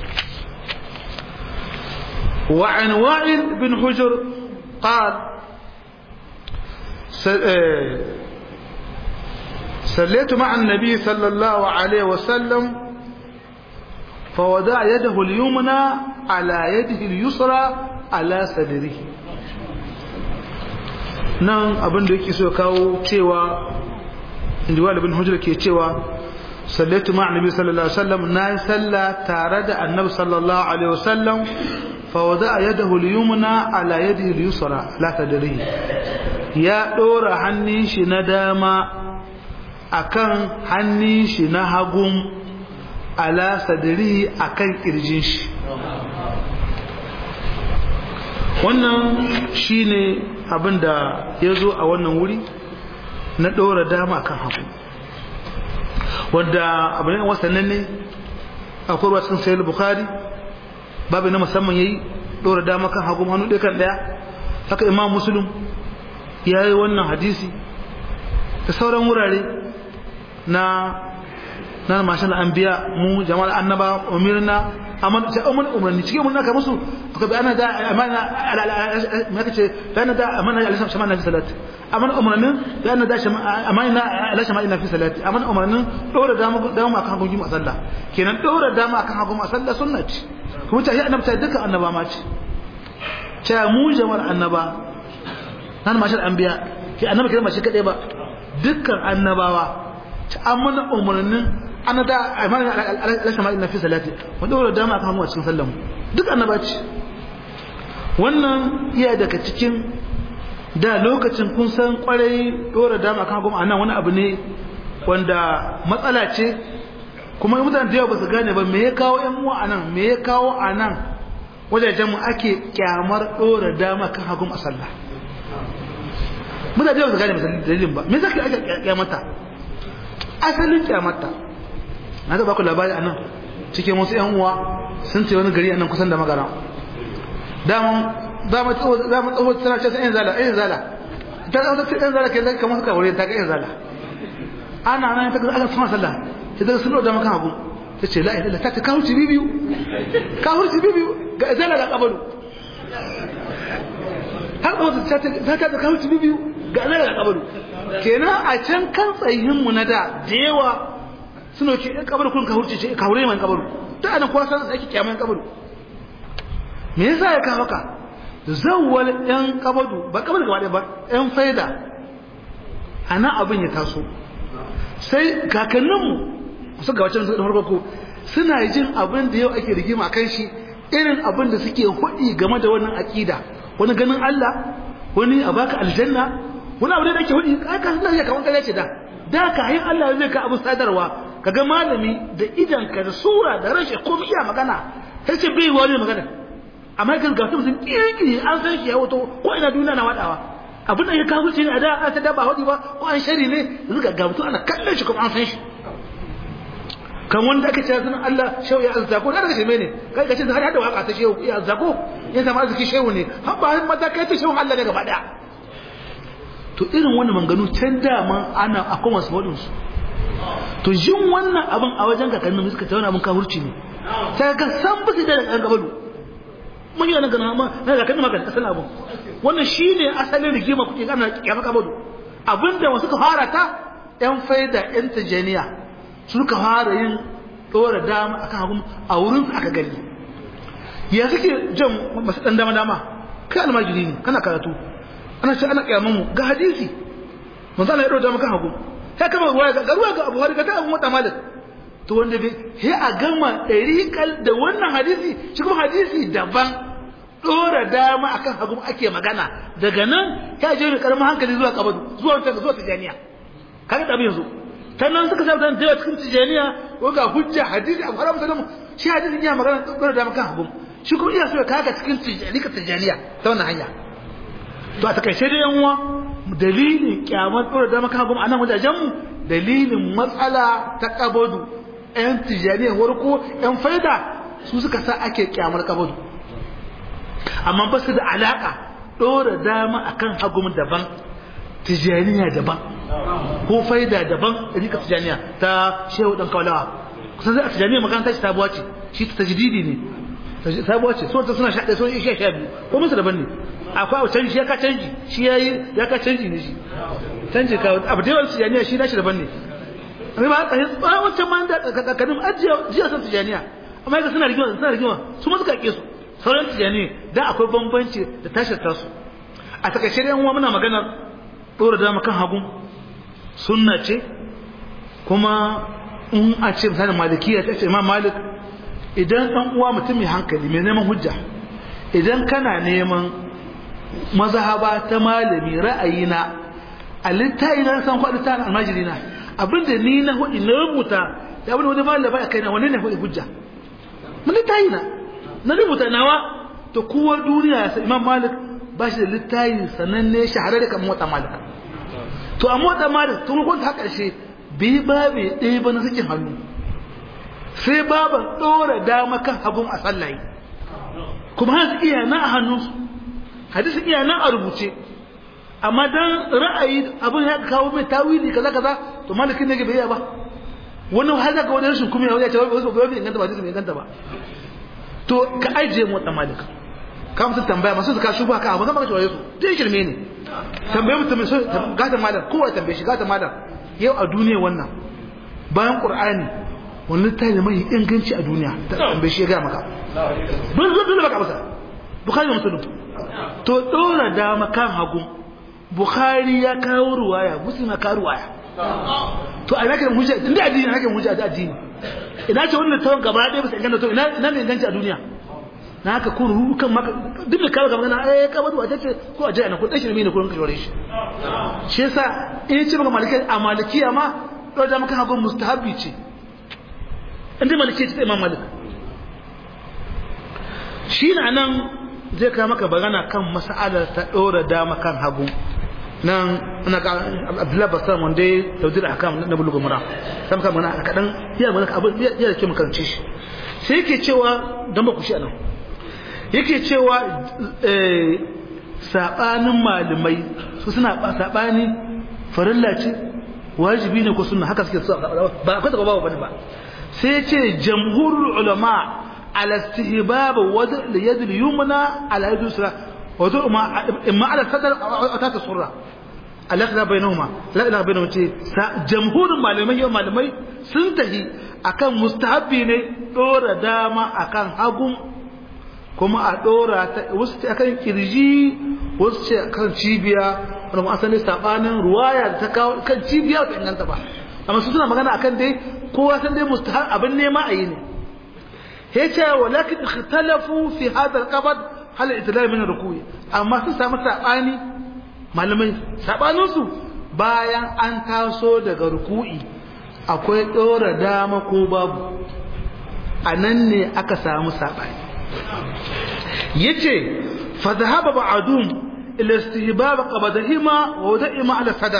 وعن وائل بن حجر قال صليت مع النبي صلى الله عليه وسلم فوضع يده اليمنى على يده اليسرى على صدره nan abin da yake so kawo cewa inda walibin hujjar ke cewa sallatu ma annabi sallallahu alaihi wasallam na yi sallah tare da annabi sallallahu alaihi wasallam fa wada yadahu al-yumna ala yadihi al-yusra la tadri ya dora hannun shi na dama akan hannun shi na hagun ala sadri akan kirjin shi wannan shine abin da ya zo a wannan wuri na ɗora dama akan hagu wanda abu ne wasannan ne akwai ruwa cikin sayar bukari babu na musamman ya yi ɗora dama kan hagu hannu ɗaya kan ɗaya haka imam musulun ya yi wannan hadisi da sauran wurare na na mashin anbiya mu jama'ar annaba umirna amma ta umar umarni cikin mun naka musu aka bi ana da amana ma kace da ana da amana alisa shamana fi salati amana umarnin da ana da amana ala shamana fi salati amana umarnin dora dama dama akan hagun juma'a sallah kenan dora dama akan hagun sallah sunna ce kuma ta yi annabta dukkan annaba ma ce ta mu jama'ar annaba nan mashin anbiya ke annaba kiran ba shi kadai ba dukkan annabawa ta amana umarnin ana da amana alasha ma fi salati wanda wala dama aka hamu a cikin sallan duk annaba ce wannan iya daga cikin da lokacin kun san kwarai dora dama kan goma anan wani abu ne wanda matsala ce kuma mutane da yawa ba su gane ba me ya kawo yan uwa anan me ya kawo anan wajajen mu ake kyamar dora dama kan hagun a sallah mutane da yawa ba su gane dalilin ba me zaka ake kyamata asalin kyamata na ta baku labari a nan cikin wasu yan uwa sun ce wani gari a nan kusan da magana daman dama tsoho tana ce sai yan zala yan zala ta zama ta yan zala ke zai kamar suka wuri ta ga yan zala ana nan ta ga aka sama sallah ta daga sun da maka abu ta ce la ilaha ta ce ka hurci bibiyu ka hurci bibiyu ga zala ga kabalu har da ta ta ta ka hurci bibiyu ga zala ga kabalu kenan a can kan tsayin mu na da da yawa suna ce ɗan kabaru kun ka hurce ce ka hure man kabaru ta ana kuwa san ake kyaman kabaru me yasa ya kawo ka zawwal ɗan kabaru ba kabaru gaba ɗaya ba ɗan faida a nan abin ya taso sai kakanninmu su ga wacce da farko ko suna jin abin da yau ake rigima a kan shi irin abin da suke hudi game da wannan aƙida wani ganin Allah wani a baka aljanna wani abu da ake hudi aka suna ya kaman kare ce da da ka yin Allah zai ka abu sadarwa kaga malami da idan ka da sura da rashin komai iya magana sai ce bai wani magana amma kan ga sun kirkiri an san shi ya wato ko ina duniya na wadawa abin da ya kawo shi ne a da an ta daba hudi ba ko an shari ne yanzu ga gamtu ana kallon shi kuma an san shi kan wanda aka ce sunan Allah shehu ya azzako da daga sheme ne kai ka ce har hada waka ta shehu ya azzako ya zama arziki shehu ne har ba har mata kai ta shehu Allah ne gaba daya to irin wannan manganu can dama ana akwai wasu wadin su to jin wannan abin a wajen kakannin suka ta wani abin kafurci ne sai ga san bisa da kan gabalu mun yi wannan gana ma na kakannin maka asalin abin wannan shine asalin rigima kuke gana kiyama kabalu abinda wasu ka fara ta yan faida yan tijaniya suka fara yin dora dama akan hagu a wurin su aka gani ya suke jan masu dan dama dama kai almajiri ne kana karatu ana ce ana kiyaman mu ga hadisi manzo Allah ya dora dama kan hagu sai kama ruwa ga ruwa ga Abu Hurairah ta Abu Mutta Malik to wanda bai he a gama dariqal da wannan hadisi shi kuma hadisi daban dora dama akan hagu ake magana daga nan ya je karamin hankali zuwa kabadu zuwa zuwa tijaniya kaga da yanzu sannan suka sa da yawa cikin tijaniya ko ga hujja hadisi abu haram sallam shi hadisin ya magana dora da makan hagu shi kuma iya so ya kaga cikin tijani ka tijaniya ta wannan hanya to a takaice da yan uwa dalilin kyamar dora da makan hagu anan wajajen mu dalilin matsala ta kabadu yan tijaniya warko yan faida su suka sa ake kyamar kabadu amma ba su da alaka dora dama akan hagu daban tijaniya daban ko faida daban rika tijaniya ta shehu dan kaulawa kusan zai a tijaniya makaranta ce sabuwa ce shi ta tajdidi ne sabuwa ce sun ta suna sha sun isha sha biyu ko musu daban ne akwai abu canji ya ka canji shi yayi ya ka canji ne shi canji ka abu da yawan tijaniya shi nashi daban ne amma ba a tsaye wancan ma da kakadin ajiya jiya san tijaniya amma yadda suna rigima suna rigima su ma suka ke su sauran tijaniya dan akwai bambanci da tashar tasu a takaice da yan uwa muna maganar ɗora dama kan hagu sunna ce kuma in a ce misalin malikiya ta ce imam malik idan ɗan uwa mutum mai hankali mai neman hujja idan kana neman mazhaba ta malami ra'ayina a littayi na san kwaɗi ta almajiri na abinda ni na hudu na rubuta da abinda wani malami ba kai na wani ne hudu hujja mun littayi na na rubuta nawa to kowa duniya sai imam malik ba shi da littayi sananne shahararre kan motsa malik to a motsa malik tun kun ta karshe bai babe ɗaya ba na sakin hannu sai baban ɗora dama kan hagun a sallaye kuma hansu iya na a hannunsu hadisi iya na a rubuce amma dan ra'ayi abin ya kawo mai tawili kaza kaza to malikin ne bai ba wani har zaka wani rashin kuma ya ce wai bai bai inganta ba hadisi bai inganta ba to ka ajiye motsa malika ka musu tambaya masu suka shuba ka abu zama ka shawaye su dai shirme ne tambaye mutum so gata malam kowa tambaye shi gata malam yau a duniya wannan bayan qur'ani wani littafi mai inganci a duniya ta tambaye shi ya gaya maka dole dole dole baka masa bukhari da muslim to dora dama kan hagu bukhari ya kawo ruwaya muslim ya kawo ruwaya to a nake hujja inda addini nake hujja da addini ina ce wannan tawon gaba ɗaya bisa inganta to ina ina ne inganci a duniya na haka kun ruhu kan maka duk da kawo magana eh kabar wa tace ko a jaya na kun dashi ne ne kun kashore shi shi yasa in ce maka maliki a malikiya ma to da maka hagun mustahabi ce inda maliki ce imam malik shi na nan zai kawo maka bagana kan mas'alar ta dora dama kan hagu nan ina ka Abdullahi Basar wanda ya tawdir akam na bulugu mura sai maka mana kadan ya mana abin ya da ke makarance shi sai yake cewa dan ba ku shi anan yake cewa saɓanin malamai su suna saɓani farilla ce wajibi ne ko suna haka suke ba akwai taɓa babu bane ba sai ce jamhurul ulama ala istihbab wad li yad al yumna ala yad yusra wa ma imma ala sadr aw ta surra alaka bainahuma la ilaha bainahuma ce jamhurin malamai yau malamai sun tahi akan mustahabbi ne dora dama akan hagun kuma a ɗora ta wasu ce akan kirji wasu ce akan cibiya wanda mu asali sabanin ruwaya da ta kawo kan cibiya ta inganta ba amma su suna magana akan dai kowa san dai mustahab abin nema a yi ne he ce walakin ikhtalafu fi hadha al-qabd hal itidal min ruku'i amma sun samu sabani malamai sabanin su bayan an taso daga ruku'i akwai ɗora dama ko babu a nan ne aka samu sabani yace fa dhahaba ba'dum ila istihbab qabdahima wa wada'ima ala sadar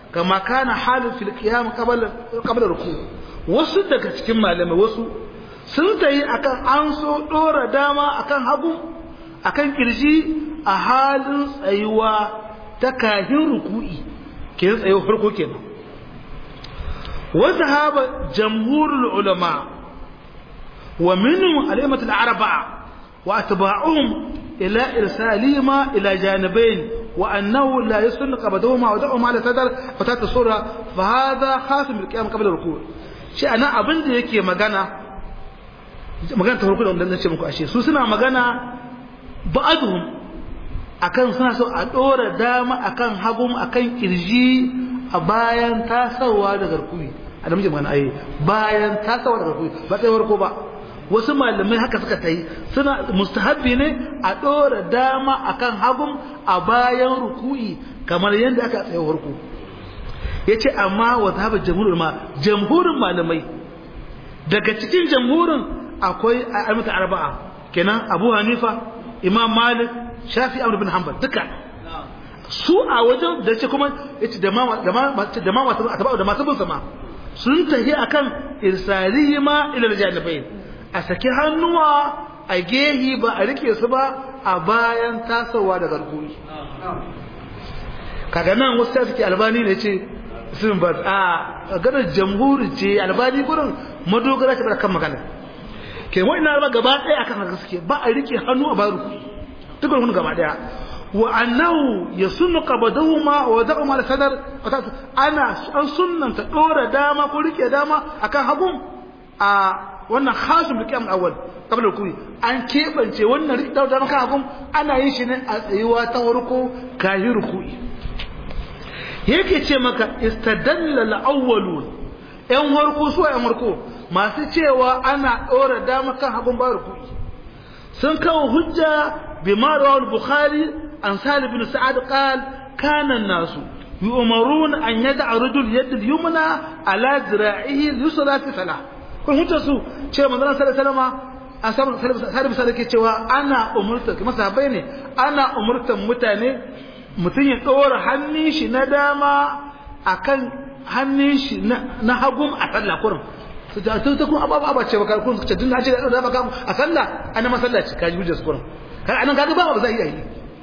kama kana halin fil qiyam qabla qabla ruku wasu daga cikin malamai wasu sun tayi akan an so dora dama akan hagu akan kirji a halin tsayuwa ta kahin ruku'i ke tsayo farko kenan wa sahaba jamhurul ulama wa minhum al-a'immat al-arba'a wa atba'uhum ila irsalihima ila janibayn wa annahu la yusunnu qabdahuma wa da'uma ala sadar fa ta sura fa hadha khas bil qiyam qabla ruku' shi ana abin da yake magana magana ta farko da wannan ce muku ashe su suna magana ba'aduhum akan suna so a dora dama akan hagum akan kirji a bayan tasawa da garkuwi a namijin magana ayi bayan tasawa da garkuwi ba sai farko ba wasu malamai haka suka ta yi suna mustahabbi ne a dora dama akan hagum a bayan ruku'i kamar yadda aka tsaye farko yace amma wa zahaba jamhurul ma jamhurin malamai daga cikin jamhurin akwai ayyuka arba'a kenan Abu Hanifa Imam Malik Shafi Ahmad bin Hanbal duka su a wajen da ce kuma yace da ma da ma da ma masu da masu bin sama sun tafi akan irsalihima ila janibain a saki hannuwa a gehi ba a rike su ba a bayan tasowa da garkuwi kaga nan wasu ta suke albani ne ce sun ba a ganar jamhuri ce albani gurin madogara ta kan magana ke wa'ina ba gaba ɗaya akan haka suke ba a rike hannu a bayan rukuwi duk wani gaba ɗaya wa annahu yasunnu qabadahuma wa da'uma al-sadar ana an sunnanta dora dama ko rike dama akan hagun a wannan khasim liqam awwal qabla rukui an kebance wannan rike dama kan hagun ana yin shi ne a tsayuwa ta farko kayi rukui yake ce maka istadalla al-awwalun yan farko su yan farko masu cewa ana dora dama kan hagun ba rukui sun kawo hujja bima rawal bukhari عن سهل بن سعد قال كان الناس يؤمرون أن يدع رجل يد اليمنى على ذراعه اليسرى في صلاة kun hujjar su cewa manzon sallallahu alaihi wasallam an samu sallallahu alaihi cewa ana umurta kuma sahabbai ne ana umurtan mutane mutum ya dora hannun shi na dama akan hannun shi na hagum a sallah kurin su ta ta kun ababa ba ce ba kun ce dun na ce da dama a sallah ana masallaci kaji hujjar su kurin kai anan kaga ba ba za a yi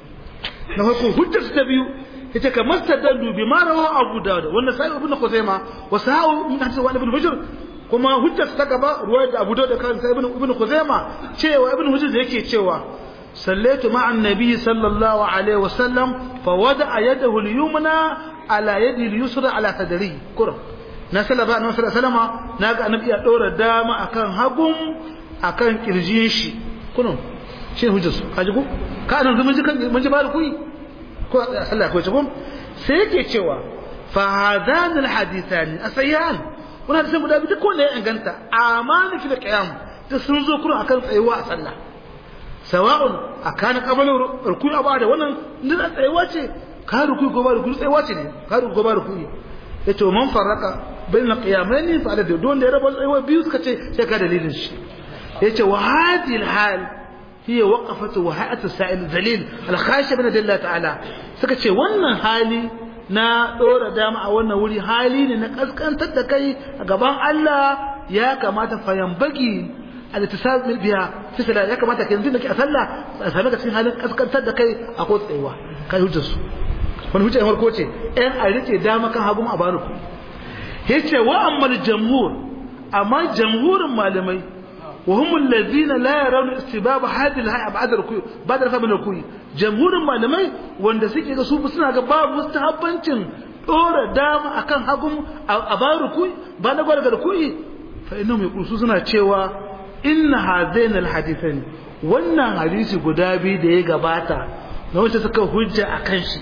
na farko hujjar ta biyu yace ka mastadallu bi ma rawa Abu Dawud wannan sai Ibn Khuzaima wa sa'u min hadith wa Ibn Hujr kuma hujjar ta gaba ruwayar da Abu Dawud da kan sai Ibn Ibn Khuzaima cewa Ibn Hujr da yake cewa sallaitu ma'a annabi sallallahu alaihi wa sallam fa wada'a yadahu al-yumna ala yadi al-yusra ala sadri kurum na sallaba annabi sallallahu alaihi wasallam naga annabi ya dora dama akan hagun akan kirjin shi kurum shi hujjar su kaji ko ka nan mun ji kan mun ji ba kuyi ko Allah ko cikin sai yake cewa fa hadan al hadithan asayan wannan hadisan guda biyu ko ne ya inganta amani fil qiyam da sun zo kuma akan tsayuwa a sallah sawa'un akana qabala ruku'i ba da wannan din tsayuwa ce ka ruku'i ko ba ruku'i tsayuwa ce ne ka ruku'i ko ba ruku'i yace man farraka bain qiyamaini fa da don da ya rabu tsayuwa biyu suka ce sai ka dalilin shi yace wa hadhihi al hal هي وقفة وهيئة السائل الذليل الخاشع من الله تعالى suka ce wannan hali na dora dama a wannan wuri hali ne na kaskantar da kai a gaban Allah ya kamata fayan bagi al-ittisal biya sai ya kamata kai yanzu nake a sallah a same ka cikin halin kaskantar da kai a ko tsayewa kai hujjar su wani hujjar farko ce ɗan a rike dama kan hagu a baruku yace wa ammal jamhur amma jamhurin malamai وهم الذين لا يرون استباب هذه الهيئه بعد الركوع بعد رفع من الركوع جمهور malamai wanda suke ga su suna ga babu mustahabbancin dora dama akan hagun a ba rukui ba na gwada rukui fa innahum yaqulu suna cewa inna hadain alhadithan wannan hadisi guda biyu da ya gabata na wacce suka hujja akan shi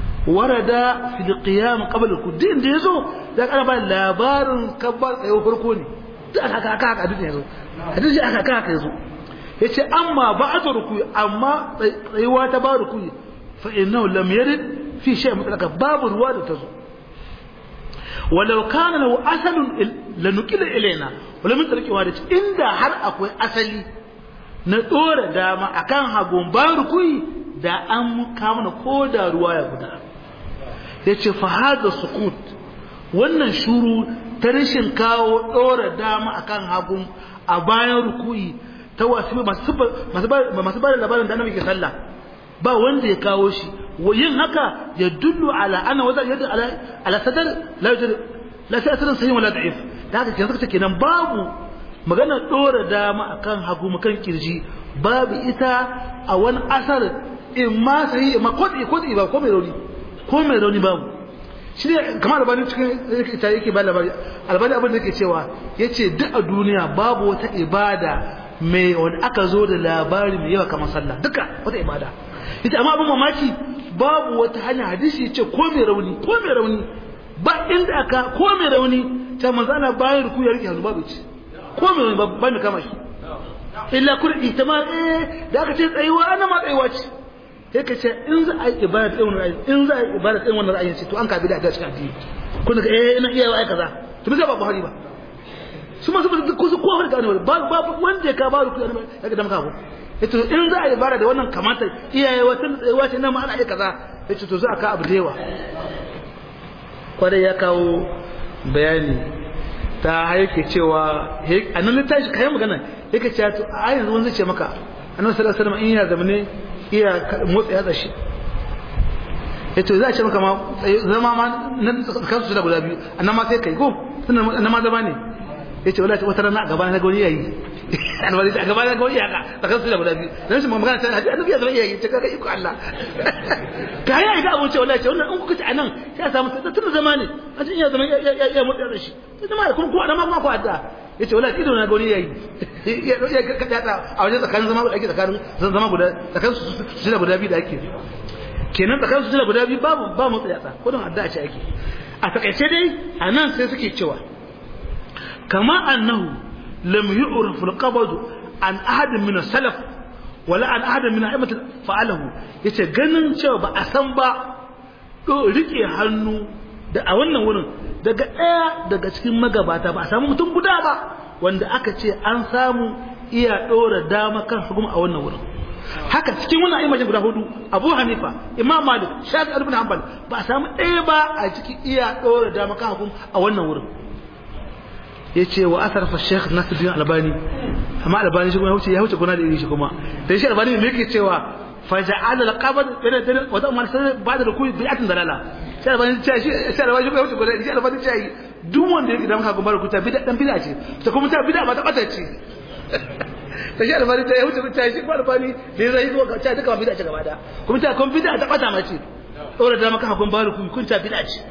warada fil qiyam qabla al da yazo da kana ba labarin kabbar tsayo farko ne da aka aka aka duk yazo hadisi aka aka aka yazo yace amma ba'da ruku'i amma tsayuwa ta ba ruku'i fa innahu lam yarid fi shay mutlaka babu ruwa da tazo walau kana lahu asalun lanukila ilaina wala min tarki wadati inda har akwai asali na dora dama akan hagun ba ruku'i da an kama na koda ruwa ya guda yace fa hada sukut wannan shuru ta rashin kawo dora dama akan hagun a bayan ruku'i ta wasu masu masu masu ba da labarin da annabi ke sallah ba wanda ya kawo shi yin haka ya dullu ala ana wata yadda ala ala sadar la yujad la sai asalin sahih wala da'if da haka kenan suka kenan babu magana dora dama akan hagu makan kirji babu ita a wani asar in ma sahih ma ko ko ba ko mai rauni ko mai rauni babu shi ne kamar albani cikin ita yake ba labari albani abin da yake cewa yace duk a duniya babu wata ibada mai wani aka zo da labari mai yawa kamar sallah duka wata ibada ita amma abin mamaki babu wata hanya hadisi ce ko mai rauni ko mai rauni ba inda aka ko mai rauni ta manzo ana bayan ruku ya rike hannu babu ci ko mai rauni ba mai kama shi illa kurdi ta ma eh da aka ce tsayuwa ana ma tsayuwa ce sai ka ce in za a yi ibada ta wannan ra'ayi in za a yi ibada ta wannan ra'ayi ce to an ka bi da ta cikin addini kun ga eh ina iya ai kaza to bai ba Buhari ba su ma su ba ko su ko har ga wani ba ba wanda ya ka ba ruku ya ga da maka ko yace in za a yi bara da wannan kamata iyaye wata tsayuwa ce nan ma ana iya kaza yace to za a ka abu da yawa kwarai ya kawo bayani ta haike cewa a nan littafi kayan magana yake cewa to a yanzu wani zai ce maka annabi sallallahu alaihi wasallam in yana zamane iya motsa yatsa shi yace za a ce maka ma zama ma nan kansu su da guda biyu annan ma sai kai ko annan ma zama ne yace wallahi wata rana a gaba na ga wani yayi annabi a gaba na ga wani yaka da kansu da guda biyu dan shi magana ta hadisi annabi ya zama yayi ce kaga iko Allah ka yi ga abun ce wallahi ce wannan in kuka ci anan sai a samu tun zama ne a cikin ya zama ya motsa da shi sai zama kuma ko adama kuma ko adda yace wallahi ido na ga wani yayi ya ya ka ta a wajen tsakanin zama da ake tsakanin zama guda tsakanin su da guda biyu da ake kenan tsakanin su da guda biyu babu ba motsa yatsa ko don adda ce ake a takaice dai anan sai suke cewa kama annahu lam yu'raf al-qabd an ahad min as-salaf wala an ahad min a'immat fa'alahu yace ganin cewa ba a san ba do rike hannu da a wannan wurin daga daya daga cikin magabata ba a samu mutum guda ba wanda aka ce an samu iya dora dama kan hukuma a wannan wurin haka cikin wannan ayyukan guda hudu Abu Hanifa Imam Malik Shafi'i ibn Hanbal ba a samu ɗaya ba a cikin iya dora dama kan hukuma a wannan wurin yace wa asar fa Sheikh Nasiruddin Albani amma Albani shi kuma ya wuce ya wuce gona da iri shi kuma dan shi Albani me yake cewa faja'al al-qabd ila dalil wa ta'mal sai ba da rukui bi'atin dalala sai Albani ce shi sai Albani shi ya wuce gona da iri Albani ce duk wanda yake da maka gumbar kuta bid'a dan bid'a ce ta kuma ta bid'a ba ta bata ce ta shi Albani ta ya wuce ta shi kuma Albani da zai zo ka ta duka bid'a ce gaba da kuma ta kuma bid'a ta bata ma ce dora da maka gumbar rukui kun ta bid'a ce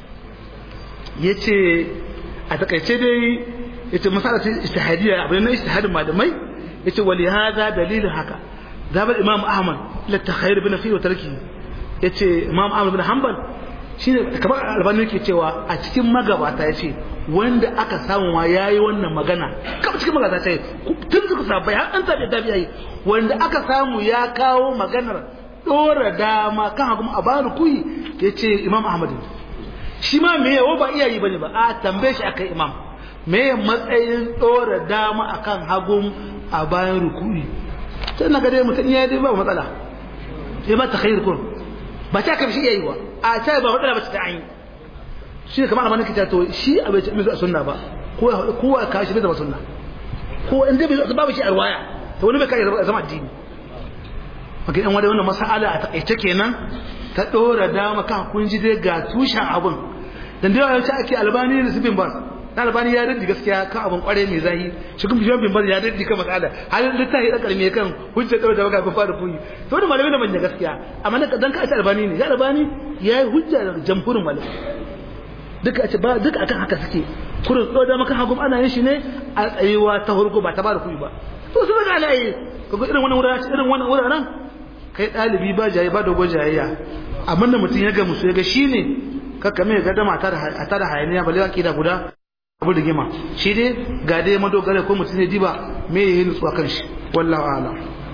yace a takaice dai yace masala ta ijtihadiyya abin na ijtihadin malamai yace wali hada dalilin haka zaba imam ahmad la takhayyur bin fi wa tarki yace imam ahmad bin hanbal shine kamar albani yake cewa a cikin magabata yace wanda aka samu ma yayi wannan magana kamar cikin magabata ce tun suka sabai har an tabi tabi yayi wanda aka samu ya kawo maganar dora dama kan hagu a bani kuyi yace imam ahmad shi ma me yawo ba iyayi bane ba a tambaye shi akai imam me matsayin dora dama akan hagun a bayan ruku'i sai na ga dai mutum ya dai ba matsala ya ba ta khair kun ba ta kai shi iyayi ba a ta ba matsala ba ta ayi shi ne kamar amanin kita to shi a bai ce mai sunna ba ko ko ka shi bai zama sunna ko in dai bai babu shi a ruwaya to wani bai kai zama addini maka yan wani wannan mas'ala a takaice kenan ta dora dama kan kun ji dai ga tushen abun dan da yawanci ake albani da sibin bas na albani ya radi gaskiya kan abun kware mai zahi shi kuma bin bas ya radi kan mas'ala halin littafi da karmi kan hujja dora dama kan fara fuyi to da malamai da manya gaskiya amma dan ka ta albani ne ya albani ya yi hujja da jamhurin malamai duka a ce ba duka akan haka suke kurin dora dama kan hagum ana yin shi ne a tsayuwa ta hurgo ba ta ba da kuyi ba to su daga ana yi kaga irin wannan wuraren irin wannan wuraren kai ɗalibi ba jayi ba dogon jayayya abin da mutum ya ga musu ya ga shi ne kakka mai ga dama a tara hayaniya ba lewa da guda abu da gima shi dai ga dai madogara ko mutum ya diba me ya yi nutsuwa kan shi wallahu ala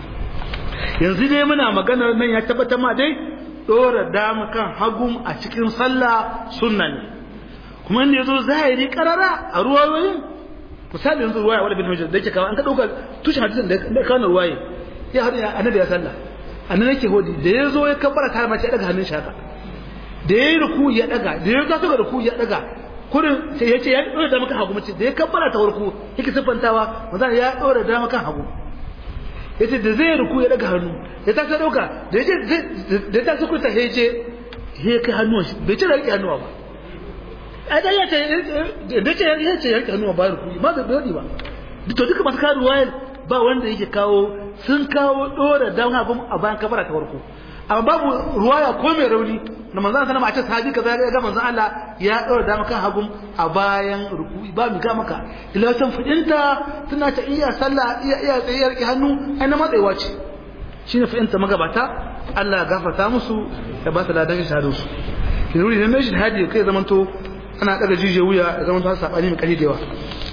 yanzu dai muna maganar nan ya tabbatar ma dai dora dama kan hagum a cikin sallah sunna ne kuma inda ya zo zahiri karara a ruwayoyin misali yanzu ruwaya wadda bin hujjar da yake kawo an ka ɗauka tushen hadisin da kawo ruwaye ya haɗu annabi ya sallah annan yake hodi da ya zo ya kabbara ta mace daga hannun shaka da yayi ruku ya daga da ya taso ga ruku ya daga kurin sai yace ya dora da maka hagu mace da ya kabbara ta warko yake sifantawa manzo ya dora da maka hagu yace da zai ruku ya daga hannu ya taso dauka da yace da ya taso kuta yace he kai hannuwan shi bai ce da rike hannuwa ba a da ya ce da ce ya ce ya rike hannuwa ba ruku ma bai dodi ba to duka masu kawo ruwayar ba wanda yake kawo sun kawo dora dan hagu a bayan kabbara ta warko amma babu ruwaya ko mai rauni na manzon sallama a ce sahabi kaza ya ga manzon Allah ya daura da maka hagun a bayan ruku'i ba mu ga maka ila san fidinta tana ta iya sallah iya iya tsayar ki hannu ai na matsayiwa ce shine fidinta magabata Allah ya gafarta musu ya ba su ladan shahadu su kin wuri ne mai shahadi kai zamanto ana daga jije wuya ya zamanto har sabani mai kari da yawa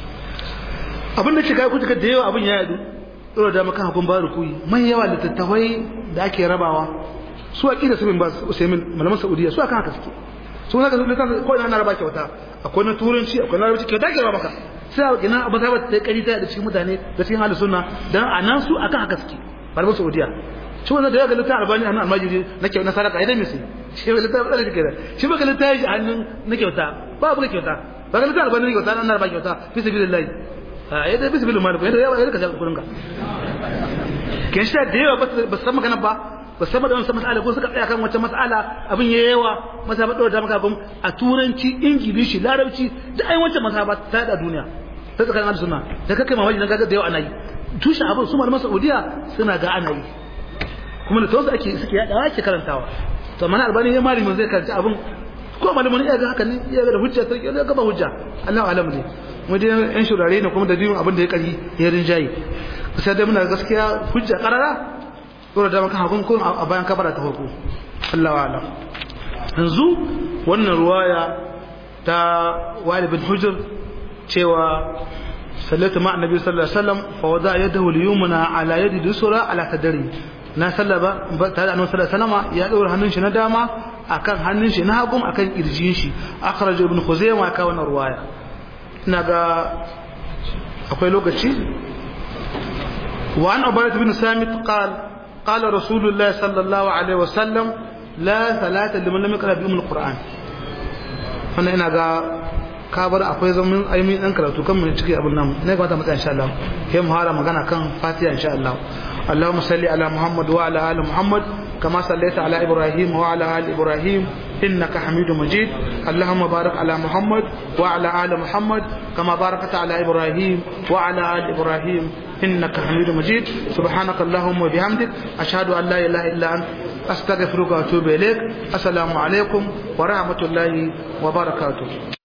abin da ke kai kuka da yawa abin ya yadu dora da maka hagun ba ruku'i man yawa littattafai da ake rabawa su a ƙida sabin ba usaimin malaman saudiya su a kan haka suke su haka su littafin ko ina na raba kyauta akwai na turanci akwai na rabaci kyauta ke raba maka sai a ina a mazhabar ta kari ta da cikin mutane da cikin halin sunna dan a nan su akan haka suke malaman saudiya shi wannan da ya ga littafin albani a nan almajiri na kyau na sadaka idan misi shi ba littafin da kike da shi ba ga littafin a hannun na kyauta ba bu kyauta ba ga littafin albani na kyauta na raba kyauta fi sabilillah a yadda fi sabilillah maliku yadda yadda ka shafa kudin ka kin shi da yawa ba su san magana ba ba san da wannan mas'ala ko suka tsaya kan wata mas'ala abin ya yawa mazhaba dole da maka a turanci ingilishi larabci da ai wancan mazhaba ta da duniya ta tsakanin ahlus sunna da kake mamaki dan kaga da yawa ana yi tushen abin su malaman Saudiya suna ga ana yi kuma da tawassu ake suke yada ake karantawa to mana albani ya malamin zai karanta abin ko malamin ya ga haka ne ya ga da hujja sai ya ga ba hujja Allah alam ne mu dai yan shurare ne kuma da dinin abin da ya kari ya rinjaye sai dai muna gaskiya hujja karara dole da maka hakun kun a bayan kabara ta farko Allah wa alam yanzu wannan ruwaya ta Wali bin Hujr cewa sallatu ma annabi sallallahu alaihi wasallam fa wada yadahu al-yumna ala yadi dusra ala tadri na sallaba tare da annabi sallallahu alaihi wasallam ya dora hannun shi na dama akan hannun shi na hagun akan kirjin shi akhraj ibn khuzaimah ka wannan ruwaya ina ga akwai lokaci وعن عبادة بن سامت قال قال رسول الله صلى الله عليه وسلم لا صلاة لمن لم يقرأ بأم القرآن wannan ina ga kabar akwai zaman aimi dan karatu kan mun ciki abun nan ne ga mata insha Allah kai mu hara magana kan Fatiha insha Allah Allahumma salli ala Muhammad wa ala ali Muhammad kama sallaita ala Ibrahim wa ala ali Ibrahim innaka Hamidum Majid Allahumma barik ala Muhammad wa ala ali Muhammad kama barakta ala Ibrahim wa ala ali Ibrahim إنك حميد مجيد سبحانك اللهم وبحمدك أشهد أن لا إله إلا أنت أستغفرك وأتوب إليك السلام عليكم ورحمة الله وبركاته